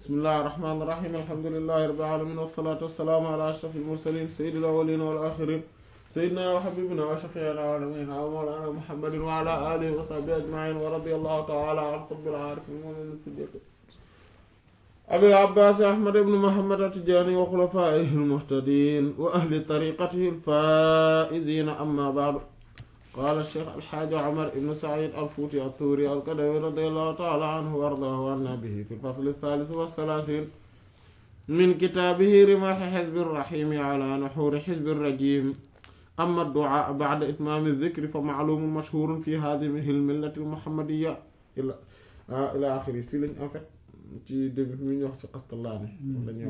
bismillahi irrahmani irrahim alhamdulilahi rabbil alamin wassalatu wassalaamu ala ashrafil mursalin sayyidil awwalin wal akhirin sayyidina wa habibina wa shafiina wa nabiyina wa mawlana muhammadin wa ala alihi wa sahbihi ajmain wa radiyallahu ta'ala an qutbil arifin wa min siddiq abil abbas ahmad ibn muhammad at-tijani wa khulafaihi al-muhtadin wa ahli tariqatihi al-faizin amma ba'du قال الشيخ الحاج عمر بن سعيد الفوتي الطوري القدوي رضي الله تعالى عنه وارضاه عنا به في الفصل الثالث والثلاثين من كتابه رماح حزب الرحيم على نحور حزب الرجيم أما الدعاء بعد إتمام الذكر فمعلوم مشهور في هذه الملة المحمدية إلى آه إلى آخره في لن en fait ci début mi ñu wax ci Qastallaani la ñu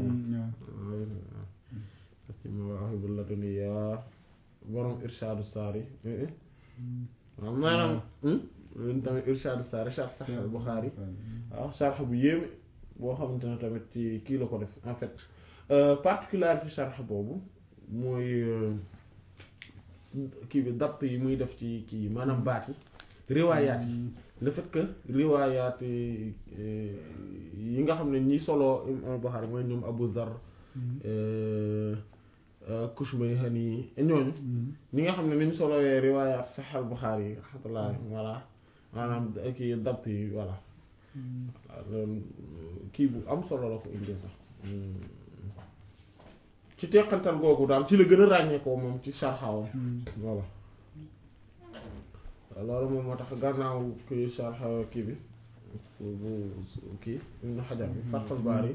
wax ci Mawaahibul Ladunniya borom Irshaadu Saari waaw maanaam lun tamit Irshaadu Saari sharh Sahih al-Bukhari waaw sharh bu yéeme boo xamante ne tamit ci kii la ko def en fait particularité sharh boobu mooy kii bi dapt yi muy def ci kii maanaam baat yi riwaayaat yi le fait que riwaayaat yi nga xam ne ñi solo Imam Bukhari mooy ñoom Abu Zar Kushmayhani ñooñu ñi nga xam ne ni ñu solowee riwaayaat Sahih al-Bukhari yi rahmatullah voilà maanaam kii dapt yi voilà loolu kii bu am solo la ko indi sax ci teqantal googu daal ci la gën a ràññee ko moom ci sarxawam voilà loolu moom moo tax gannaaw kii sarxa kii bi bu kii Ibn Hajar bi Fathul Bari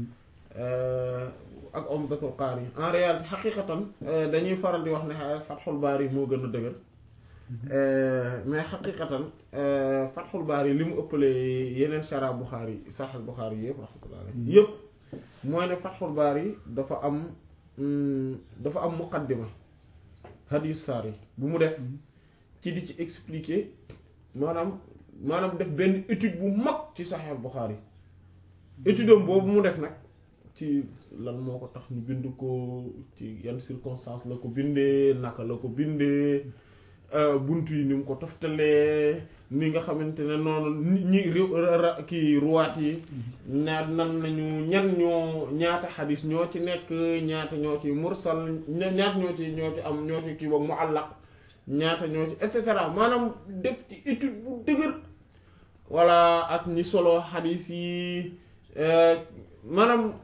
ak Umdatul Qari en réalité xaqiqatan dañuy faral di wax ne Fathul Bari moo gën a dëgër mais xaqiqatan Fathul Bari li mu ëppalee yeneen shara Bukhari Sahih Bukhari yëpp rahmatullah yëpp mooy ne Fathul Bari dafa am dafa am muqaddima hadis saar yi bu mu def ci di ci expliquer maanaam maanaam def benn étude bu mag ci Sahih Bukhari étude am boobu mu def nag ci lan moo ko tax ñu bind ko ci yan circonstance la ko bindee naka la ko bindee bunt yi ni mu ko toftalee ni nga xamante ne noonu ñi kii ruwaat yi ñaat nan nañu ñan ñoo ñaata xadis ñoo ci nekk ñaata ñoo ci mursal ñaata ñoo ci ñoo ci am ñoo ci kii boog muallaq ñaata ñoo ci et cetera maanaam def ci étude bu dëgër walla ak ñi solo xadis yi maanaam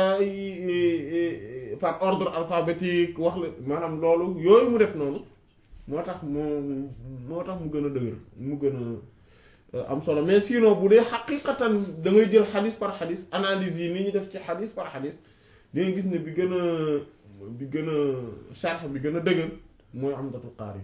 par ordre alphabétique wax la maanaam loolu yooyu mu def noonu moo tax mu moo tax mu gën a dëgër mu gën a am solo mais sinon bu dee xaqiqatan da ngay jël xadis par xadis analyse yi ni ñu def ci xadis par xadis di nga gis ne bi gën a bi gën a sharh bi gën a dëgër mooy Umdatul Qaari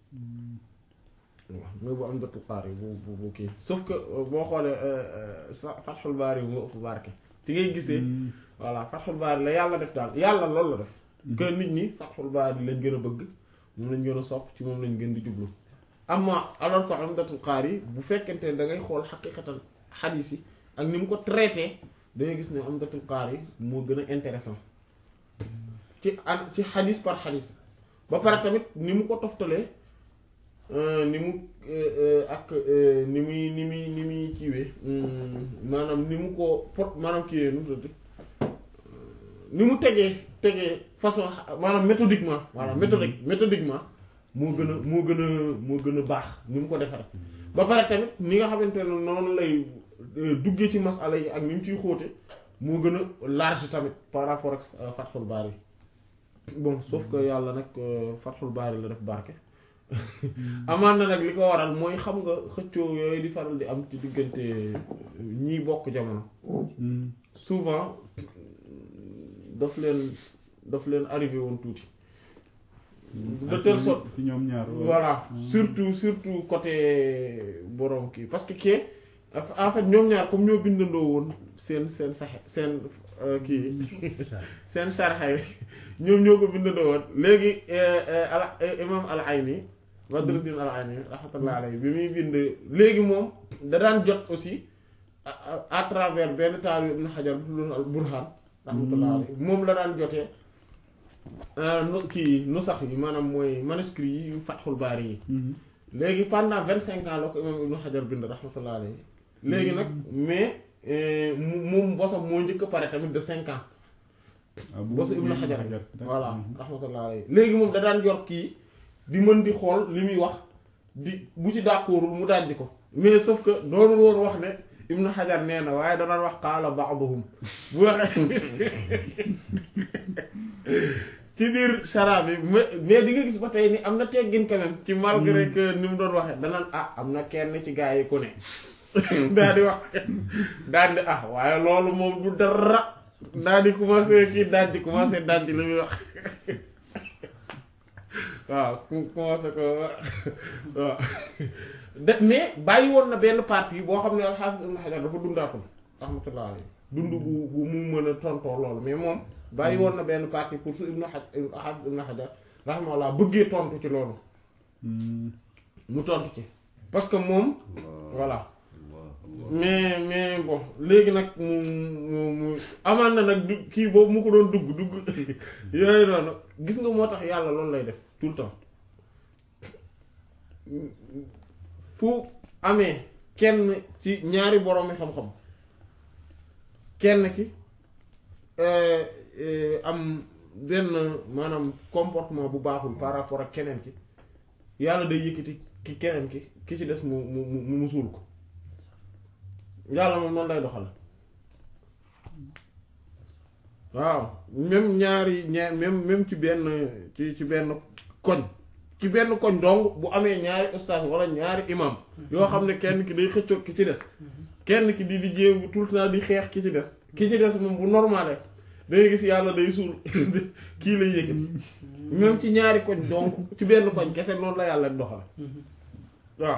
waaw mooy bu Umdatul Qaari bu bu bu kii sauf que boo xoolee Fathul Baari moo ëpp barke ci ngay gisee voilà Fathul Baari la yàlla def daal yàlla loolu la def que nit ñi Fathul Baari lañ gën a bëgg moom lañ gën a sopp ci moom lañ gën di jublu amma alors que Umdatul Qaari bu fekkente ne da ngay xool xaqiqatan xadiis yi ak ni mu ko traité da ngay gis ne Umdatul Qaari moo gën a intéressant ci an ci xadiis par xadiis ba pare tamit ni mu ko toftalee ni mu ak ni muy ni muy ni muy kiiwee maanaam ni mu ko pot maanaam kiiwee nu mu tudd ni mu tegee tegee façon maanaam méthodiquement voilà méthodique méthodiquement moo gën a moo gën a moo gën a baax ni mu ko defaree ba pare tamit ni nga xamante ne noonu lay duggee ci masala yi ak ni mu ciy xóote moo gën a large tamit par rapport ak Fathul Bari bon sauf que yàlla nag Fathul Bari la def barke amaan na nag li ko waral mooy xam nga xëccoo yooyu di faral di am ci diggante ñiy bokk jamono souvent daf leen daf leen arrivé woon tuuti de telle sorte ci ñoom ñaar voilà surtout surtout côté borom kii parce que kii en fait ñoom ñaar comme ñoo bindandoo woon seen seen saxe seen kii seen sarxay ñoom ñoo ko bindandoo woon léegi ala imam al ayni Badruddin al ayni rahmatullah alayhi bi muy bind léegi moom da daan jot aussi à travers benn taal ibn Hajar bu tuddoon al Burhan rahmatullah alayhi moom la daan jotee nu kii nu sax yi maanaam mooy manuscrit yi yu Fathul Bari yi léegi pendant vingt cinq ans la ko imam ibn Hajar bind rahmatullah alayhi léegi nag mais moom bosam moo njëkk a pare tamit de cinq ans bosu Ibn Hajar voilà rahmatullah alayhi léegi moom da daan yor kii di mën di xool li muy wax di bu ci d'accordul mu dajji ko mais sauf que doonul woon wax ne Ibn Hajar nee na waaye da daan wax qaala ba'duhum bu waxee ci biir chara bi mais mais di nga gis ba tey ni am na teggin quand même ci malgré que ni mu doon waxee danaan ah am na kenn ci gaa yi ku ne daa di wax daal di ah waaye loolu moom du dara daa di commencé kii daaj di commencé daaj li muy wax waaw ku commencé ko waaw de mais bàyyi woon na benn partie boo xam ne al-Hafiz Ibn Hajar dafa dundaatul rahmatullah alayhi dund bu bu mu mën a tontoo loolu mais moom bàyyi woon na benn partie pour su Ibn Hajar al-Hafiz Ibn Hajar rahmatullah bëggee tontu ci loolu mu tontu ci parce que moom voilà mais mais bon léegi nag mu mu mu amaan na nag du kii boobu mu ko doon dugg dugg yooyu noonu gis nga moo tax yàlla loolu lay def tout le temps fu amee kenn ci ñaari boroomi xam-xam kenn ki am benn maanaam comportement bu baaxul par rapport ak keneen ki yàlla day yëkkati ki keneen ki ki ci des mu mu mu mu suul ko yàlla moom noonu lay doxal waaw même ñaari ñaar même même ci benn ci ci benn koñ ci benn koñ donc bu amee ñaari ustaas wala ñaari imam yoo xam ne kenn ki day xëccoo ki ci des kenn ki di di jéem tout le temps di xeex ki ci des ki ci des moom bu normale day gis yàlla day suul kii lay yëkkati même ci ñaari koñ donc ci benn koñ kese noonu la yàlla doxal waaw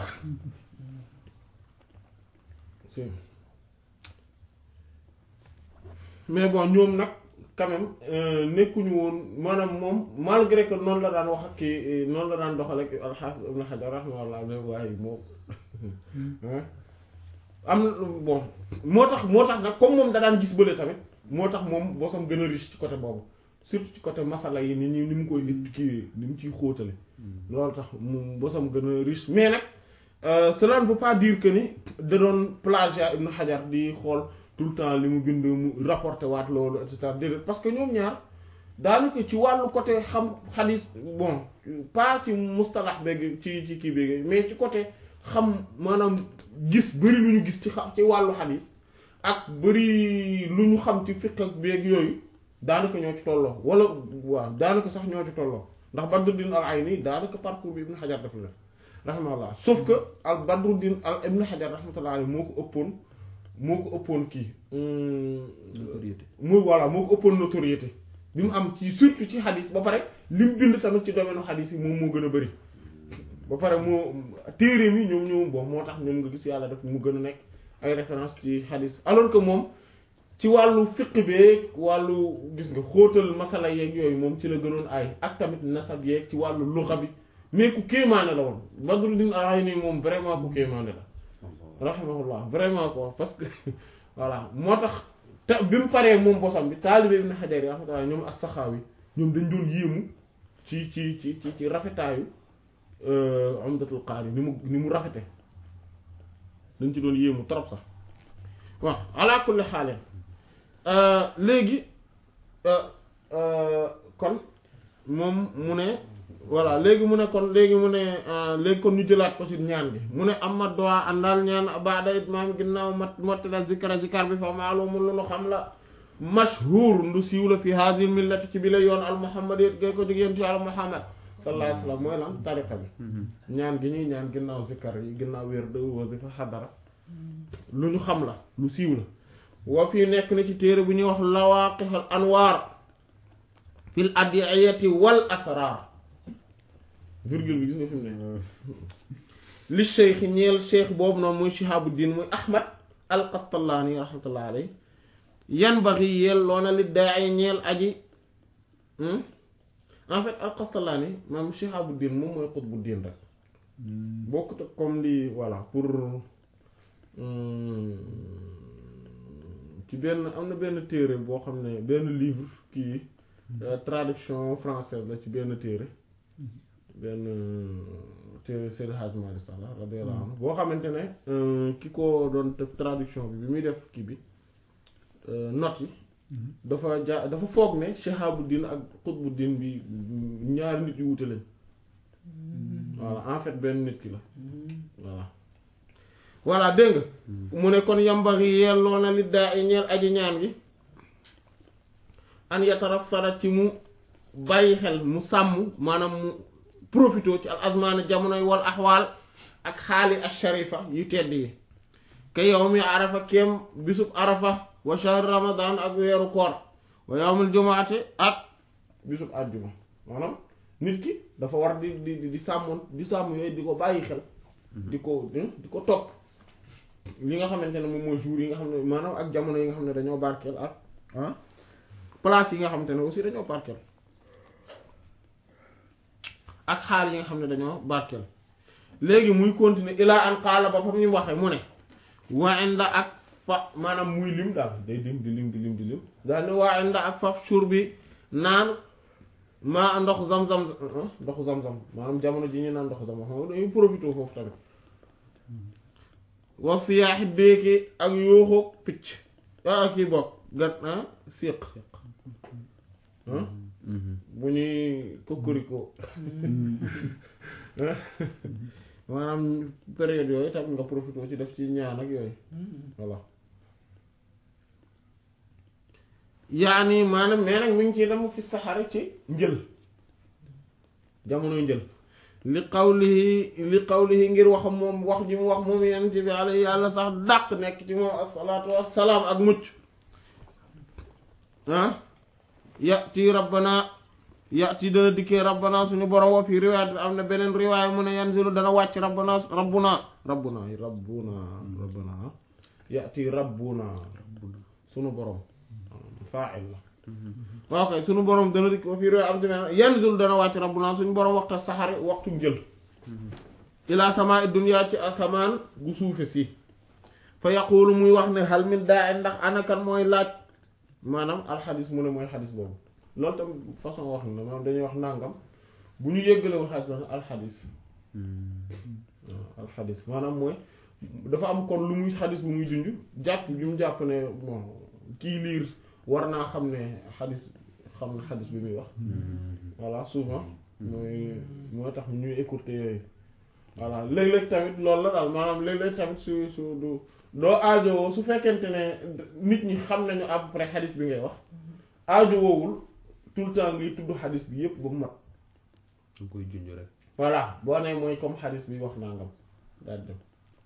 mais bon ñoom nag quand même nekkuñu woon maanaam moom malgré que noonu la daan wax ak kii noonu la daan doxal ak al-Hafiz Ibn Hajar rahimahullah ne waaye moom am bon moo tax moo tax nag comme moom da daan gis bële tamit moo tax moom bosam gën a riche ci côté boobu surtout ci côté masala yi ni ñu ni mu koy kii ni mu ciy xóotale loolu tax mu bosam gën a riche mais nag cela ne veut pas dire que ni da doon plagiat Ibn Hajar di xool tout le temps li mu bind mu rapporté waat loolu et cetera déedéet parce que ñoom ñaar daanaka ci wàllu côté xam xadis bon pas ci mustalax beeg ci ci kii beeg mais ci côté xam maanaam gis bëri lu ñu gis ci xam ci wàllu xadis ak bëri lu ñu xam ci fiqh ak beeg yooyu daanaka ñoo ci tolloo wala waaw daanaka sax ñoo ci tolloo ndax Badruddin al-Ayni daanaka parcours bi Ibn Hajar daf la def rahimahullah sauf que al Badruddin al Ibn Hajar rahmatullah alayhi moo ko ëppoon moo ko ëppoon kii notoriété muy voilà moo ko ëppoon notoriété bi mu am ci surtout ci xadis ba pare li mu bind tamit ci domaine xadis yi moom moo gën a bëri ba pare moo téere mi ñoom ñoom bon moo tax ñoom nga gis yàlla def mu gën a nekk ay référence ci xadis alors que moom ci wàllu fiq beeg wàllu gis nga xóotal masala yeeg yooyu moom ci la gënoon ay ak tamit nasab yeeg ci wàllu luxa bi mais ku kéemaane la woon Badruddin al-Ayni moom vraiment ku kéemaane la rahimahullah vraiment quoi parce que voilà moo tax te bi mu paree moom bosam bi taalibe Ibn Hajar yi rahmatullah ñoom as-Saxaawi ñoom dañ doon yéemu ci ci ci ci ci rafetaayu Umdatul Qaari ni mu ni mu rafete dañ ci doon yéemu trop sax waaw ala kulli xaal léegi kon moom mu ne voilà léegi mu ne kon léegi mu ne léegi kon ñu jëlaat ko ci ñaan gi mu ne amma doa àndaal ñaan baada itmaam ginnaaw mat mottala zikra zikar bi fa maalumun lu nu xam la mashhur ndu siiw la fi hadhihi millati ci bi la yoon al muhammad yét gay ko jóg yéen ci al muhammad sallallahu alayhi wasallam mooy lan tariqa bi ñaan gi ñuy ñaan ginnaaw zikar yi ginnaaw wér de wasifa xadara lu ñu xam la lu siiw la wa fii nekk na ci téere bu ñuy wax lawaqihul anwaar fil adiyati wal asrar virgule bi gis nga fi mu ne li cheikh ñeel cheikh boobu noonu muy Shihabuddin muy Ahmad al Qastallaani rahmatullahi alayhi yan baxi yeel loona li daay ñeel aji en fait al Qastallaani maam Shihabuddin moom mooy Qutbuddin rek bokkut ak comme li voilà pour ci benn am na benn téere boo xam ne benn livre kii traduction française la ci benn téere benn téere Seydi Hadj Malick Sall radiyallahu anhu boo xamante ne ki ko doon def traduction bi bi muy def kii bi notes yi dafa ja dafa foog ne Shihabuddin ak Qutbuddin bi ñaari nit yu wute lañ voilà en fait benn nit ki la voilà voilà dégg nga mu ne kon yambaxi yelloo na li daa i ñeel aji ñaan gi an yatarassara ci mu bàyyi xel mu sàmm maanaam mu profité ci al azmaani jamonoy wal axwaal ak xaali al sharifa yu tedd yi ke yawmi arafa kem bisub arafa wa shahr ramadan ak weeru koor wa yawmul jumaate ak bisub àjjuma maanaam nit ki dafa war di di di sàmmoon di sàmm yooyu di ko bàyyi xel di ko di ko topp li nga xamante ne moom mooy jour yi nga xam ne maanaam ak jamono yi nga xam ne dañoo barkeel ak ah place yi nga xamante ne aussi dañoo barkeel ak xaal yi nga xam ne dañoo barkeel léegi muy continuer ilaa an qaala ba fam ñu waxe mu ne waa inda ak fa maanaam muy lim daal day lim di lim di lim di lim daal ne waa inda ak fa suur bi naan maa ndox zam-zam ndoxu zam-zam maanaam jamono ji ñu naan ndoxu zam-zam xam nga dañuy profité foofu tamit wa siyaaxi béeki ak yuuxu picc ah kii bokk gat ah siq bu ñuy kokoriko maanaam période yooyu tamit nga profité ci def ci ñaan ak yooyu voilà yaani maanaam mais nag mi ngi ciy dem fi saxari ci njël jamonoy njël li qawlihi li qawlihi ngir wax moom wax ji mu wax moom yonent bi alayhi yàlla sax dàq nekk ci moom asalaatu wassalaam ak mucc ah yati rabbana yati dana dikkee rabbana suñu borom wa fi riwaayat am na beneen riwaaya mu ne yanzilu dana wàcc rabbana rabbuna rabbuna rabbuna rabbuna yati rabbuna suñu borom fa'il la ok suñu borom dana dikk wa fi riwaaya am na yanzilu dana wàcc rabbuna suñu borom waxta saxari waxtu njël ila samaa dunya ci asamaan gu suufe si fa yaqulu muy wax ne hal min daa ndax anakan mooy laaj maanaam alxadis mu ne mooy xadis boobu loolu tam façon wax na maanaam dañuy wax nàngam bu ñu yéggalewul xadis la alxadis waaw alxadis maanaam mooy dafa am kon lu muy xadis bu muy junj jàpp bi mu jàpp ne bon kii liir war naa xam ne xadis xam na xadis bi muy wax voilà souvent mooy mooy tax ñuy écourter yooyu voilà léeg-léeg tamit loolu la daal maanaam léeg-léeg tamit su su du doo aajowoo su fekkente ne nit ñi xam nañu à peu près xadis bi ngay wax aajowoowul tout le temps ngay tudd xadis bi yépp ba mu mat nga koy junj rek. voilà boo nee mooy comme xadis bi wax nangam daal dem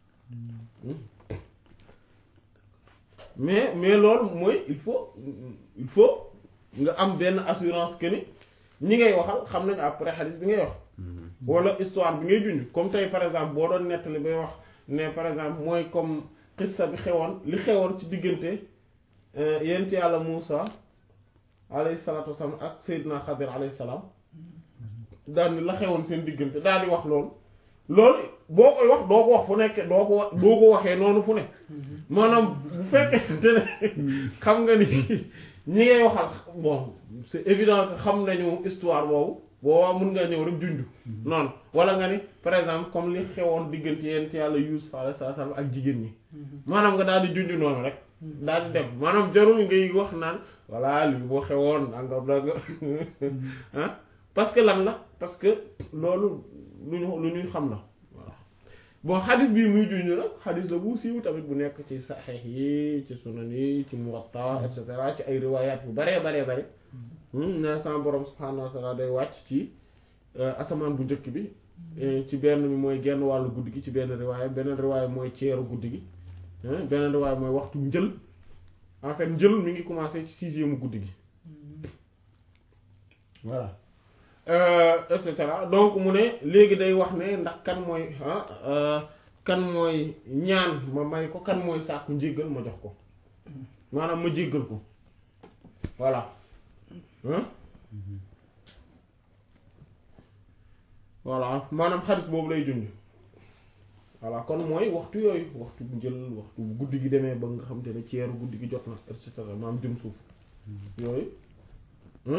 mais mais loolu mooy il faut il faut nga am benn assurance que ni ñi ngay waxal xam nañu après xadis bi ngay wax wala histoire bi ngay junj comme tey par exemple boo doon nettali bay wax ne par exemple mooy comme xissa bi xewoon li xewoon ci diggante yent yàlla Muusa alayhi salaatu wasalaam ak Seydina Xadir alayhi salaam daal ni la xewoon seen diggante daal di wax loolu loolu boo koy wax doo ko wax fu nekk doo ko wax doo ko waxee noonu fu ne maanaam bu fekkee ne xam nga ni ñi ngay waxal bon c'est évident que xam nañu histoire boobu boobaa mun nga ñëw rek junj noonu wala nga ni par exemple comme li xewoon diggante yent yàlla Yuusuf alayhi salaam ak jigéen ñi maanaam nga daal di junj noonu rek daal di dem maanaam jarul ngay wax naan voilà lii boo xewoon nangam nangam ah parce que lan la parce que loolu lu ñu lu ñuy xam la voilà bon xadis bii muy junj nag xadis la bu siiw tamit bu nekk ci saxiix yi ci sunan yi ci muwatta et cetera ci ay riwaayaat yu baree baree bare ne sama borom subhaanahu wa taala day wàcc ci asamaan bu njëkk bi ci benn bi mooy genn wàllu guddi gi ci benn riwaaya beneen riwaaya mooy ceeru guddi gi beneen riwaaya mooy waxtu njël en fait njël mi ngi commencé ci sixième guddi gi voilà et cetera donc mu ne léegi day wax ne ndax kan mooy kan mooy ñaan ma may ko kan mooy sàkku njéggal ma jox ko maanaam ma jéggal ko voilà voilà maanaam xadis boobu lay junj voilà kon mooy waxtu yooyu waxtu bu njël waxtu bu guddi gi demee ba nga xam te ne ceeru guddi gi jot na et cetera maanaam jëm suuf yooyu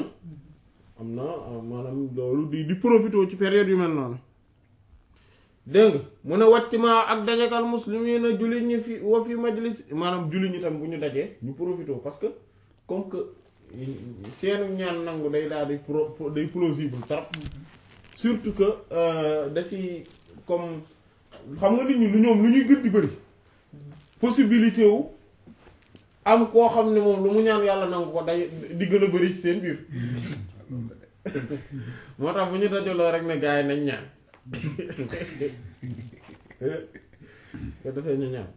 am na maanaam loolu di di profité ci période yu mel noonu dégg nga mu ne wàcc ma ak dajakal muslimina jullit ñi fi wa fi majlis maanaam jullit ñi tam bu ñu dajee ñu profité parce que comme que seenu ñaan nangu day daal di pro day plausible trop surtout que da ci comme xam nga nit ñi lu ñoom lu ñuy gën di bëri possibilité wu am koo xam ne moom lu mu ñaan yàlla nangu ko day di gën a bëri ci seen biir moo tax bu ñu dajaloo rek ne gars yi nañ ñaan ko defee ñu ñaan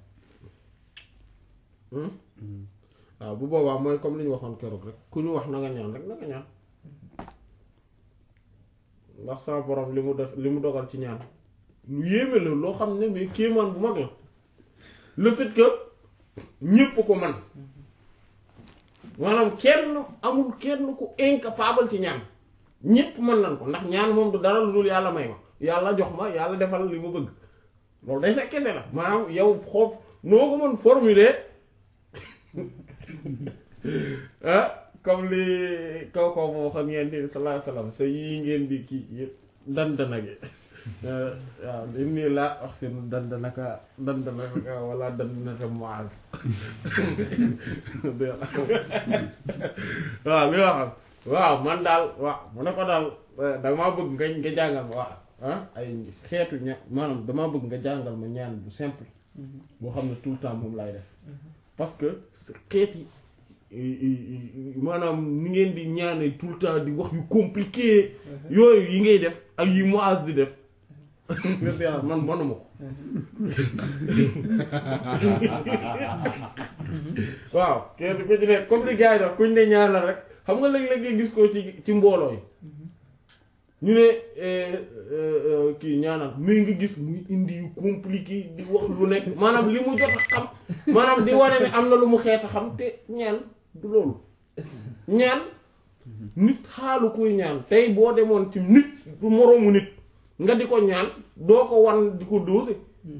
waaw bu boobaa mooy comme li ñu waxoon keroog rek ku ñu wax na nga ñaan rek na nga ñaan ndax sama borom li mu def li mu dogal ci ñaan lu yéeme la loo xam ne mais kéemaan bu mag la le fait que ñépp ko man maanaam kenn amul kenn ku incapable ci ñaan ñépp mën nañ ko ndax ñaan moom du dara lu dul yàlla may ma yàlla jox ma yàlla defal li ma bëgg loolu day sa kese la maanaam yow xoof noo ko mën formuler ah comme li kaw kaw moo xam ngeen di sallallahu alayhi wasallam sa yii ngeen di kii yëpp dandana gi waaw li nii laa wax seen dandanaka dandanaka wala dandanaka moal waaw li waxam waaw man daal waaw mu ne ko daal damaa bëgg nga nga jàngal ma waaw ah ay xeetu ña maanaam damaa bëgg nga jàngal ma ñaan bu simple boo xam ne tout le temps moom lay def parce que xeet yi maanaam ni ngeen di ñaane tout le temps di wax yu compliqué yooyu yi ngay def ak yi Muaz di def man manuma ko waaw kenn ku ci nekk comme li gars yi def kuñ ne ñaanal rek xam nga léeg-léeg nga gis ko ci ci mbooloo yi ñu ne kii ñaanal mais nga gis muy indi yu compliqué di wax lu nekk maanaam li mu jot a xam maanaam di wane ne am na lu mu xeet a xam te ñaan du loolu ñaan nit xaalu kuy ñaan tey boo demoon ci nit du moroomu nit nga di ko ñaan doo ko wan di ko dóose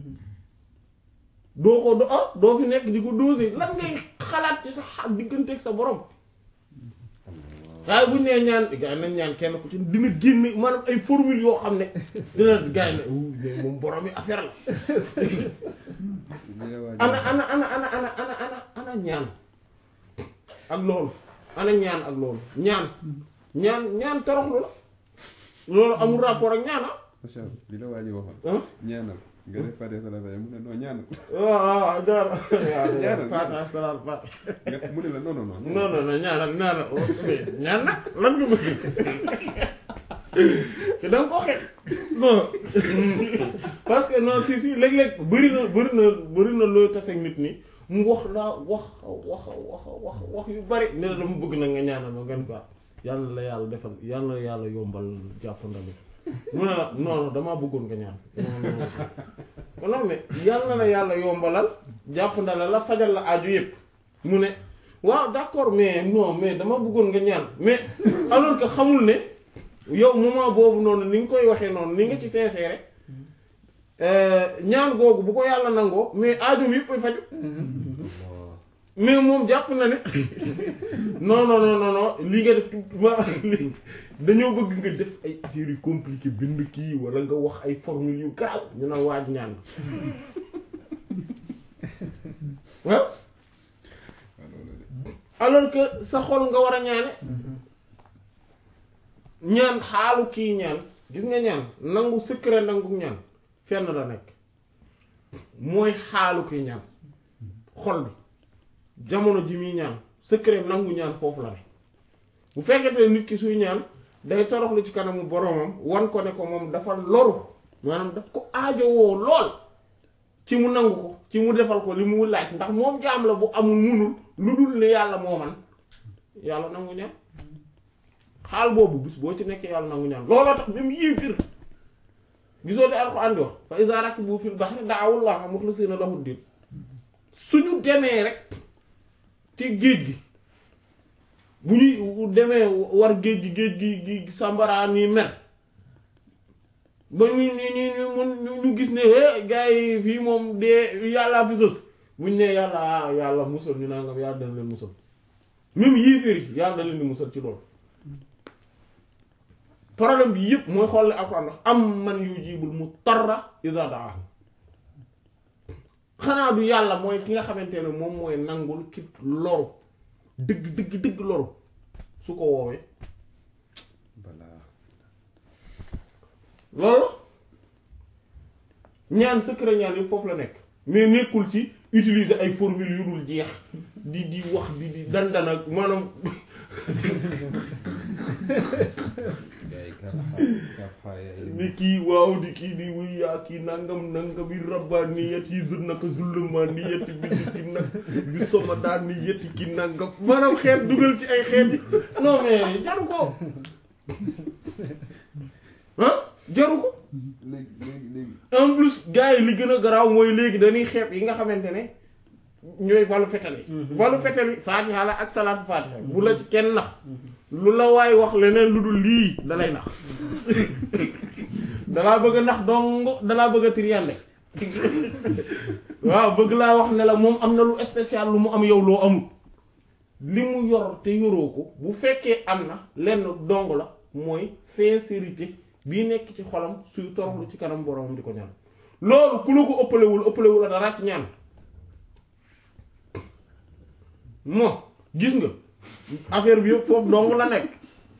doo ko do ah doo fi nekk di ko dóose lan ngay xalaat ci sa xa digganteeg sa borom waaye bu ñu nee ñaan gars yi nañ ñaan kenn ku ci dina génne maanaam ay formule yoo xam ne dina gars yi ne moom borom yi affaire la ana ana ana ana ana ana ana ana ñaan ak loolu ana ñaan ak loolu ñaan ñaan ñaan toroxlu la loolu amul rapport ak ñaan ah. macha allah li la waa ji waxoon. ah ñaanal nga def Fatiha salaat mu ne non ñaanal. waaw waaw jaar Ñaanal, Fatiha salaat Fatiha nga mu ne la non non non. non non non ñaanal ñaanal ñaan nag lan nga bëgg te da nga ko xeet non parce que non si si léeg-léeg bëri na bëri na bëri na looy taseeg nit ni mu wax laa wax wax wax wax wax yu bari ne la dama bëgg nag nga ñaanal ma ngeen quoi yàlla na la yàlla defal yàlla na yàlla yombal jàppandal mu ne la non non damaa bëggoon nga ñaan non non non mais yàlla na la yàlla yombalal jàppandal la fajal la aju yëpp mu ne waaw d'accord mais non mais dama bëggoon nga ñaan mais alors que xamul ne yow moment boobu noonu ni nga koy waxee noonu ni nga ci sincère ñaan googu bu ko yàlla nangoo mais aajo yëpp ay faju mais moom jàpp na ne non non non non non li nga def ma li dañoo bëgg nga def ay affaires yu compliqué bind kii wala nga wax ay formule yu garaaw ñu naan waaj ñaan waaw alors que sa xol nga war a ñaane ñaan xaalu kii ñaan gis nga ñaan nangu secret nangu ñaan fenn la nekk mooy xaalu kii ñaan xol bi jamono ji muy ñaan secret nangu ñaan foofu la ne bu fekkente nit ki suy ñaan day toroxlu ci kanamu boromam wan ko ne ko moom dafa loru maanaam daf ko aajowoo lool ci mu nangu ko ci mu defal ko li mu laaj ndax moom jaam la bu amul munul lu dul ne yàlla moo man yàlla nangu ñaan xaal boobu bis boo ci nekkee yàlla nangu ñaan looloo tax même yéefir gisoo de alxuraan di wax fa iza rakibu fil bahri da'awu llaha mukhlisina lahu ddin suñu demee rek ci géej gi bu ñuy demee war géej gi géej gi gi sàmbaraan yi mer ba ñu ñu ñu ñu ñu gis ne eh gars yi fii moom dee yàllaa fi sës buñ ne yàlla ah yàlla musal ñu nangam yàlla dana leen musal même yéeféer yi yàlla da leen di musal ci loolu problème bi yëpp mooy xool ne alquran wax am man yujibul mutarra idha da'ahu xanaa du yàlla mooy ki nga xamante ne moom mooy nangul ki loru dëgg dëgg dëgg loru su ko woowee balaa loolu ñaan secret ñaan yëpp foofu la nekk mais nekkul ci utiliser ay formule yu dul jeex di di wax di di dandan ak maanaam gars yi kaf xaa kaf xaa yaay ni kii waaw di kii di wuy yaa kii nangam nangam bi rabbaniyat yi zul naka zulmaniyat bi di ki nag bi soma daan ni yetti ki nangam maanaam xeet dugal ci ay xeet yi non mais jaru ko ah jaru ko léegi léegi léegi en plus gars yi li gën a garaaw mooy léegi dañuy xeeb yi nga xamante ne ñooy balu fetal yi balu fetal yi faatiha la ak salaatu faatiha bu la ci kenn nax lu la waay wax leneen lu dul lii dalay nax dalaa bëgg a nax dong dalaa bëgg a triyande waaw bëgg laa wax ne la moom am na lu spécial lu mu am yow loo amul li mu yor te yoroo ko bu fekkee am na lenn dong la mooy sincérité bii nekk ci xolam suy toroxlu ci kanam boroomam di ko ñaan loolu ku la ko ëppalewul ëppalewul la dara ci ñaan moo gis nga affaire bi yëpp foofu dong la nekk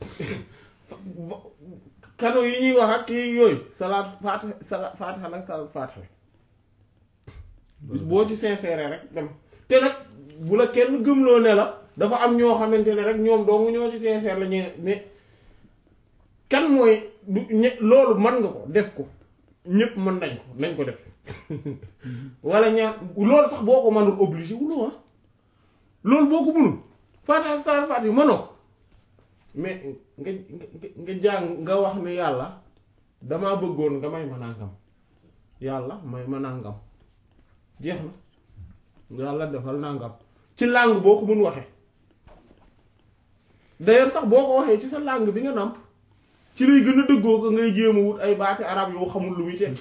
kano yi ñuy wax ak kii yooyu salaat faatiha salaat faatiha nag salaat faatiha bis boo ci sincère rek dem te nag bu la kenn gëmloo ne la dafa am ñoo xamante ne rek ñoom dong ñoo ci sincère la ñu mais kan mooy du ñe- loolu mën nga ko def ko ñépp mën nañ ko nañ ko def wala ñaan loolu sax boo ko mënul obligé wuloo ah loolu boo ko mënul faatiha salaat faatiha mënoo ko mais nga nga nga jàng nga wax ne yàlla damaa bëggoon nga may ma nangam yàlla may ma nangam jeex na yàlla defal nangam ci langue boo ko mën waxee d'ailleurs sax boo ko waxee ci sa langue bi nga nàmp ci lay gën a dëggoo ko ngay jéem a wut ay baati arab yoo xamul lu muy tekki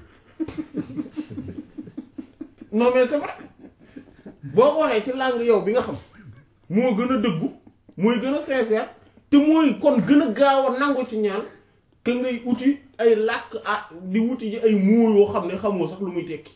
non mais c'est vrai boo ko waxee ci langue yow bi nga xam moo gën a dëggu mooy gën a sincère te mooy kon gën a gaaw a nangu ci ñaan que ngay uti ay làkk ah di wuti ji ay mots yoo xam ne xamoo sax lu muy tekki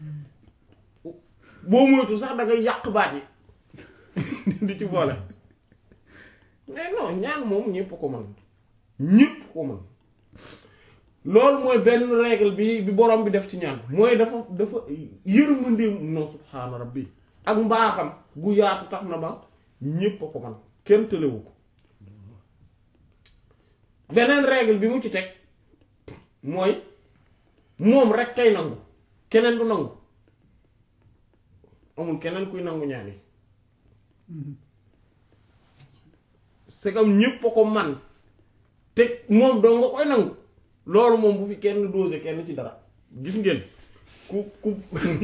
boo moytu sax da ngay yàq baat yi di ci boole mais non ñaan moom ñépp ko mën ñépp ko mën loolu mooy benn règle bi bi borom bi def ci ñaan mooy dafa dafa yërmandeem non subhaana rabbi ak mbaaxam gu yaatu tax na ba ñépp a ko man kenn tëlewu ko beneen règle bi mu ci teg mooy moom rek kay nangu keneen du nangu amul keneen kuy nangu ñaan yi c'est comme ñépp a ko man te moom doo nga koy nangu loolu moom bu fi kenn dosé kenn ci dara gis ngeen ku ku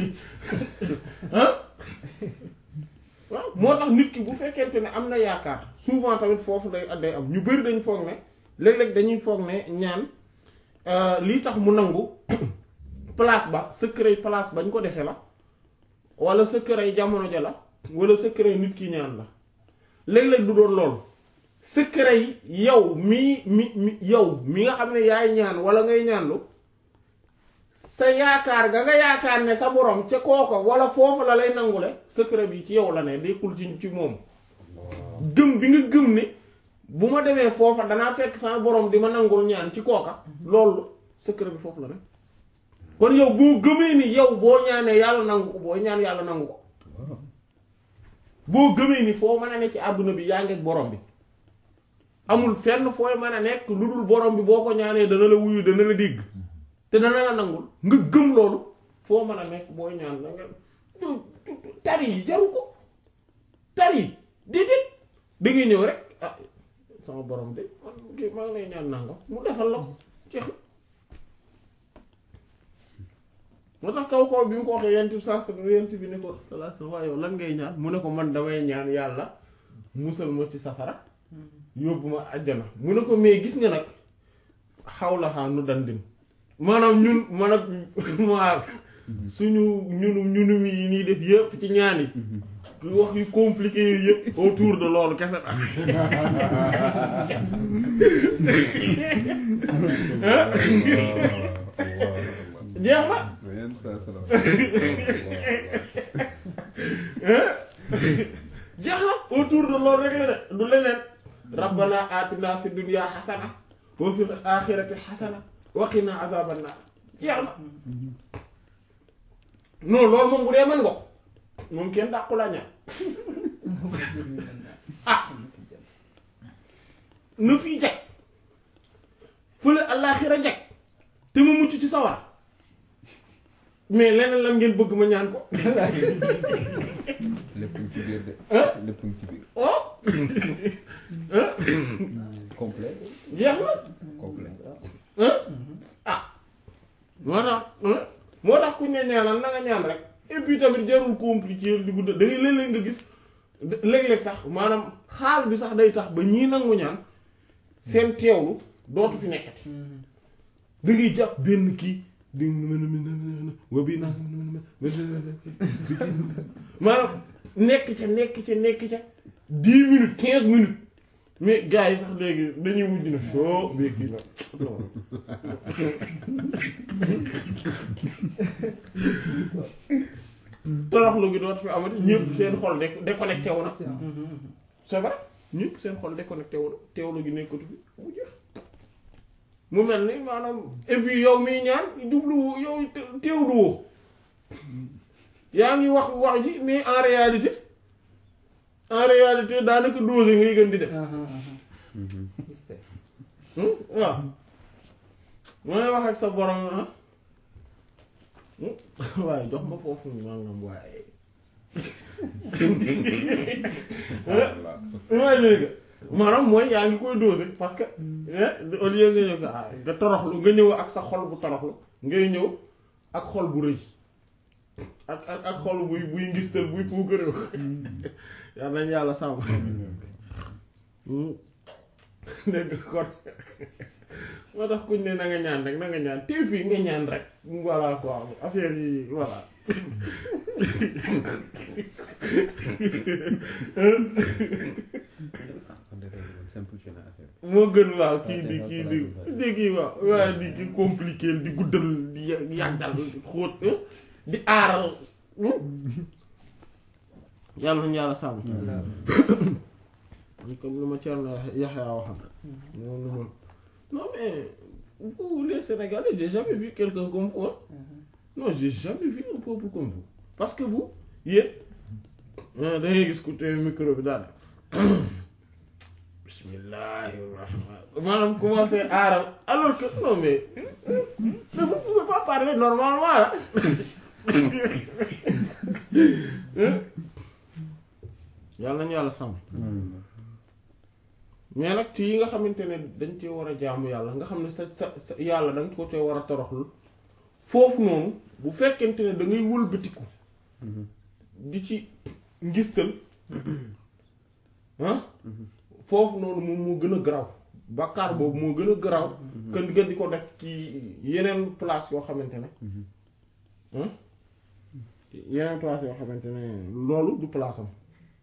ah waaw moo tax nit ki bu fekkente ne am na yaakaar souvent tamit foofu day day am ñu bari dañu foog ne léeg-léeg dañuy foog ne ñaan lii tax mu nangu place ba secret place bañ ko defee la wala secret jamono ja la wala secret nit ki ñaan la léeg-léeg du doon loolu secret yi yow mi mi mi yow mi nga xam ne yaay ñaan wala ngay ñaanlu sa yaakaar ga nga yaakaar ne sa borom ca kooko wala foofu la lay nangule secret bi ci yow la ne dekkul ci ci moom gëm bi nga gëm ne bu ma demee foofa danaa fekk sama borom di ma nangul ñaan ci kooka loolu secret bi foofu la ne kon yow boo gëmee ni yow boo ñaanee yàlla nangu ko boo ñaan yàlla nangu ko boo gëmee ni foo mën a ne ci àdduna bi yaa ngi ak borom bi amul fenn fooy mën a nekk lu dul borom bi boo ko ñaanee dana la wuyu dana la dégg te dana la nangul nga gëm loolu foo mën a nekk booy ñaan da nga tari yi jaru ko tari yi déedéet da ngay ñëw rek ah sama borom de man kii maa ngi lay ñaan nangam mu defal la ko jeex na moo tax kaw kaw bi mu ko waxee yent bi saa yent bi ne ko salaa waa yow lan ngay ñaan mu ne ko man damay ñaan yàlla musal ma ci safara yóbbu ma àjjana mu ne ko mais gis nga nag xaw la xaa nu dandin maanaam ñun man ak ma suñu ñunu ñunum yi nii def yëpp ci ñaan yi wax yu compliqué yu yëpp autour de loolu kese la jeex na jeex na autour de loolu rek la de du leneen rabbana atina fi dunya xasana wa fil axirati xasana wa qina azaban naar jeex na non loolu moom bu dee mën nga ko moom kenn dàqu laa ñaan ah na fii jag fële àllaaxira jag te ma mucc ci sawara mais leneen lan ngeen bëgg ma ñaan ko lépp ci biir de. lépp ci biir. oh complet. jeex na complet. ah moo tax moo tax ku ñu ne ñaanal na nga ñaan rek et puis tamit jarul compliqué di gudd da ngay léeg-léeg nga gis léeg-léeg sax maanaam xaal bi sax day tax ba ñii nangu ñaan seen teewlu dootu fi nekkati da ngay jàpp benn kii di wa bii naa maanaam nekk ca nekk ca nekk ca dix minutes quinze minutes mais gars yi sax léegi dañuy mujj na soo mais kii la toroxlu gi doot fi amati ñëpp seen xol de déconnecté wu na c'est vrai ñëpp seen xol déconnecté wu na teewlu gi nekkatu fi mu jeex mu mel ni maanaam et puis yow miy ñaan jublu yow teewlu woo yaa ngi wax wax ji mais en réalité en réalité daanaka dosé ngay gën di def waaw mooy wax ak sa borom ah waaye jox ma foofu nangam waaye waaye léegi maanaam mooy yaa ngi koy dosé parce que au lieu nga ñëw ah nga toroxlu nga ñëw ak sa xol bu toroxlu ngay ñëw ak xol bu rëy ak ak ak xol buy buy ngistal buy puukaréew yal nañ yàlla sàmm dégg kon moo tax kuñ ne na nga ñaan rek na nga ñaan tey fii nga ñaan rek voilà quoi affaire yi voilà simplifié na affaire moo gën waaw kii di kii di di kii waaw waaye di ki compliqué di guddal di yàggal di xóot di aaral yàlla nañu yàlla sàmm comme lu ma Thierno Yaxya waxam non non non mais vous les Sénégalais j'ai jamais vu quelqu'un comme vous non j'ai jamais vu un peuple comme vous parce que vous yéen da ngay gis ku te micro bi daal bismillahi rahman maanaam commencé aaral alors que non mais mais vous pouvez pas parler normalement là yàlla nañu yàlla sàmm mais nag ci yi nga xamante ne dañ cee war a jaamu yàlla nga xam ne sa sa sa yàlla da nga ko cee war a toroxlu foofu noonu bu fekkente ne da ngay wëlbatiku di ci ngistal ah foofu noonu moom moo gën a garaw bàkkaar boobu moo gën a garaw kën nga di ko def ci yeneen place yoo xamante ne yeneen place yoo xamante ne loolu du place am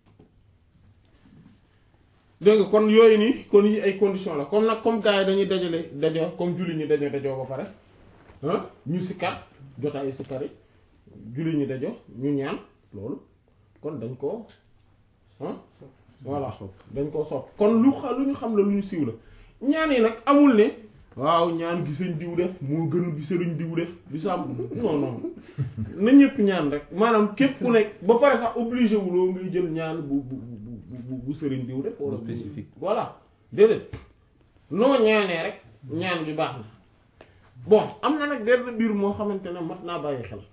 dégg nga kon yooyu nii kon yi ay condition la comme nag comme gars yi dañuy dajale dajoo comme julli ñi dañoo dajoo ba pare ah ñu sikkat jotaayu sikkat yi julli ñi dajoo ñu ñaan loolu kon dañ koo ah voilà dañ koo sopp kon lu xa lu ñu xam la lu ñu siiw la ñaan yi nag amul ne waaw ñaan gi sëñ diw def moo gën bi sëriñ diw def bi sàmm non non na ñëpp ñaan rek maanaam képp ku nekk ba pare sax obligé wuloo ngay jël ñaan bu bu bu bu sëriñ diw def wala spécifique voilà déedéet noo ñaanee rek ñaan gi baax na bon am na nag benn biir moo xamante ne mat naa bàyyi xel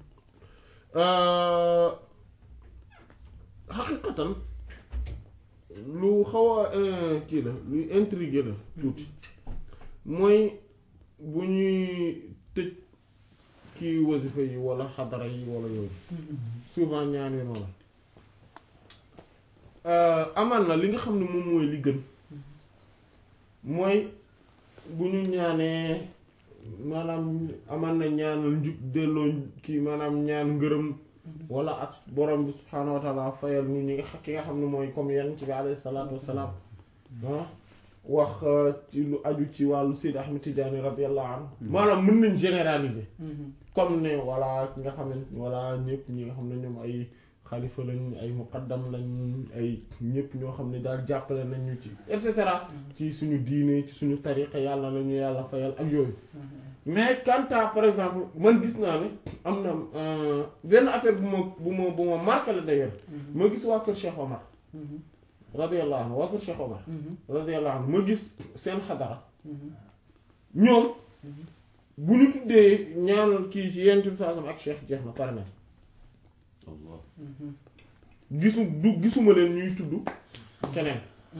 xaqiqatan lu xaw a kii la luy intrigué la tuuti mooy bu ñuy tëj kii wasifa yi wala xadara yi wala yooyu souvent ñaan yi noonu amaan na li nga xam ne moom mooy li gën mooy bu ñu ñaanee maanaam amaan na ñaanal njub delloo kii maanaam ñaan ngërëm wala ak borom bi subhaanahu wa taala fayal ñu ñi nga xa- ki nga xam ne mooy comme yenn ci bi alayhi salaatu wassalaam ah wax ci lu aju ci wàllu Seydi Ahmed Tidiane radiyallahu anhu maanaam mën nañ généraliser comme ne voilà ki nga xam ne voilà ñëpp ñi nga xam ne ñoom ay xalifa lañ ay muqaddam lañ ay ñëpp ñoo xam ne daal jàppale nañ ñu ci et cetera ci suñu diine ci suñu tariqa yàlla na ñu yàlla fayal ak yooyu mais quant à par exemple man gis naa ne am na euh, benn affaire bu ma bu ma bu ma marqué la d'ailleurs ma gis waa kër Cheikh Omar radiyallahu anhu waa kër Cheikh Omar radiyallahu anhu ma gis seen xadara ñoom bu ñu tuddee ñaanal kii ci yenn bi saa ak Cheikh jeex na pare na Allah gisu du gisuma leen ñuy tudd keneen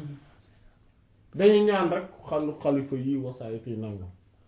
dañuy ñaan rek xalu xalifa yi wasaay fii nangam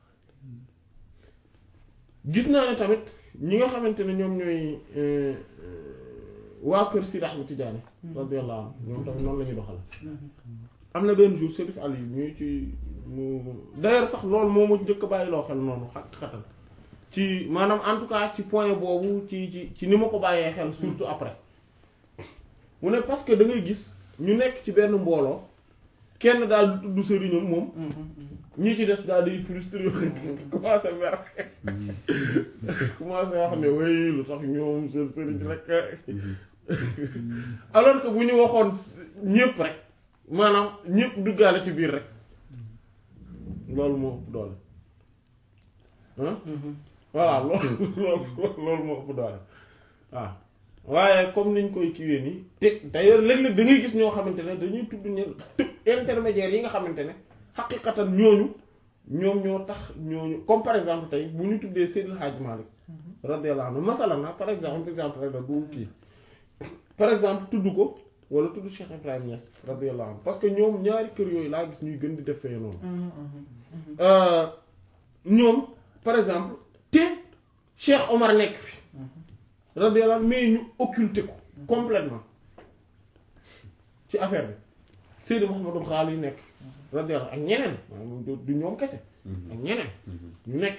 gis naa ne tamit ñi nga xamante ne ñoom ñooy euh, euh, waa kër Sidi Ahmed Tidiane radiyallahu anhu ñoom tamit noonu la ñuy doxale am na benn jour Serif Ali ñuy ci mu d'ailleurs sax loolu moo ma njëkk a bàyyi loo xel noonu xat xatal ci maanaam en tout cas ci point boobu ci ci ci ni ma ko bàyyee xel surtout après mu ne parce que da ngay gis ñu nekk ci benn mbooloo kenn daal du tudd sëriñam moom ñi ci des daal di frustré commencé mer commencé wax ne way lu tax ñoom seen sëriñ rek alors que bu ñu waxoon ñépp rek maanaam ñépp duggaale ci biir rek loolu moo ëpp doole ah voilà loolu loolu loolu moo ëpp doole waaw waaye comme niñ koy kiiwee nii te d'ailleurs léeg-léeg da ngay gis ñoo xamante ne dañuy tudd ñe tëb intermédiaires yi nga xamante ne xaqiqatan ñooñu ñoom ñoo tax ñooñu comme par exemple tey bu ñu tuddee Seydil Hadj Malick radiyallahu anhu masalan na par exemple exemple rek la du kii par exemple tudd ko wala tudd Cheikh Ibrahim Niass radiyallahu anhu parce que ñoom ñaari kër yooyu laa gis ñuy gën di def fee noonu Euh, ñoom par exemple te Cheikh Omar nekk fi radiyallahu anhu mais ñu occulté ko complètement ci affaire bi Seydi Mouhamadou Ghali nekk fi radiyallahu ak ñeneen maanaam du du ñoom kese ak ñeneen ñu nekk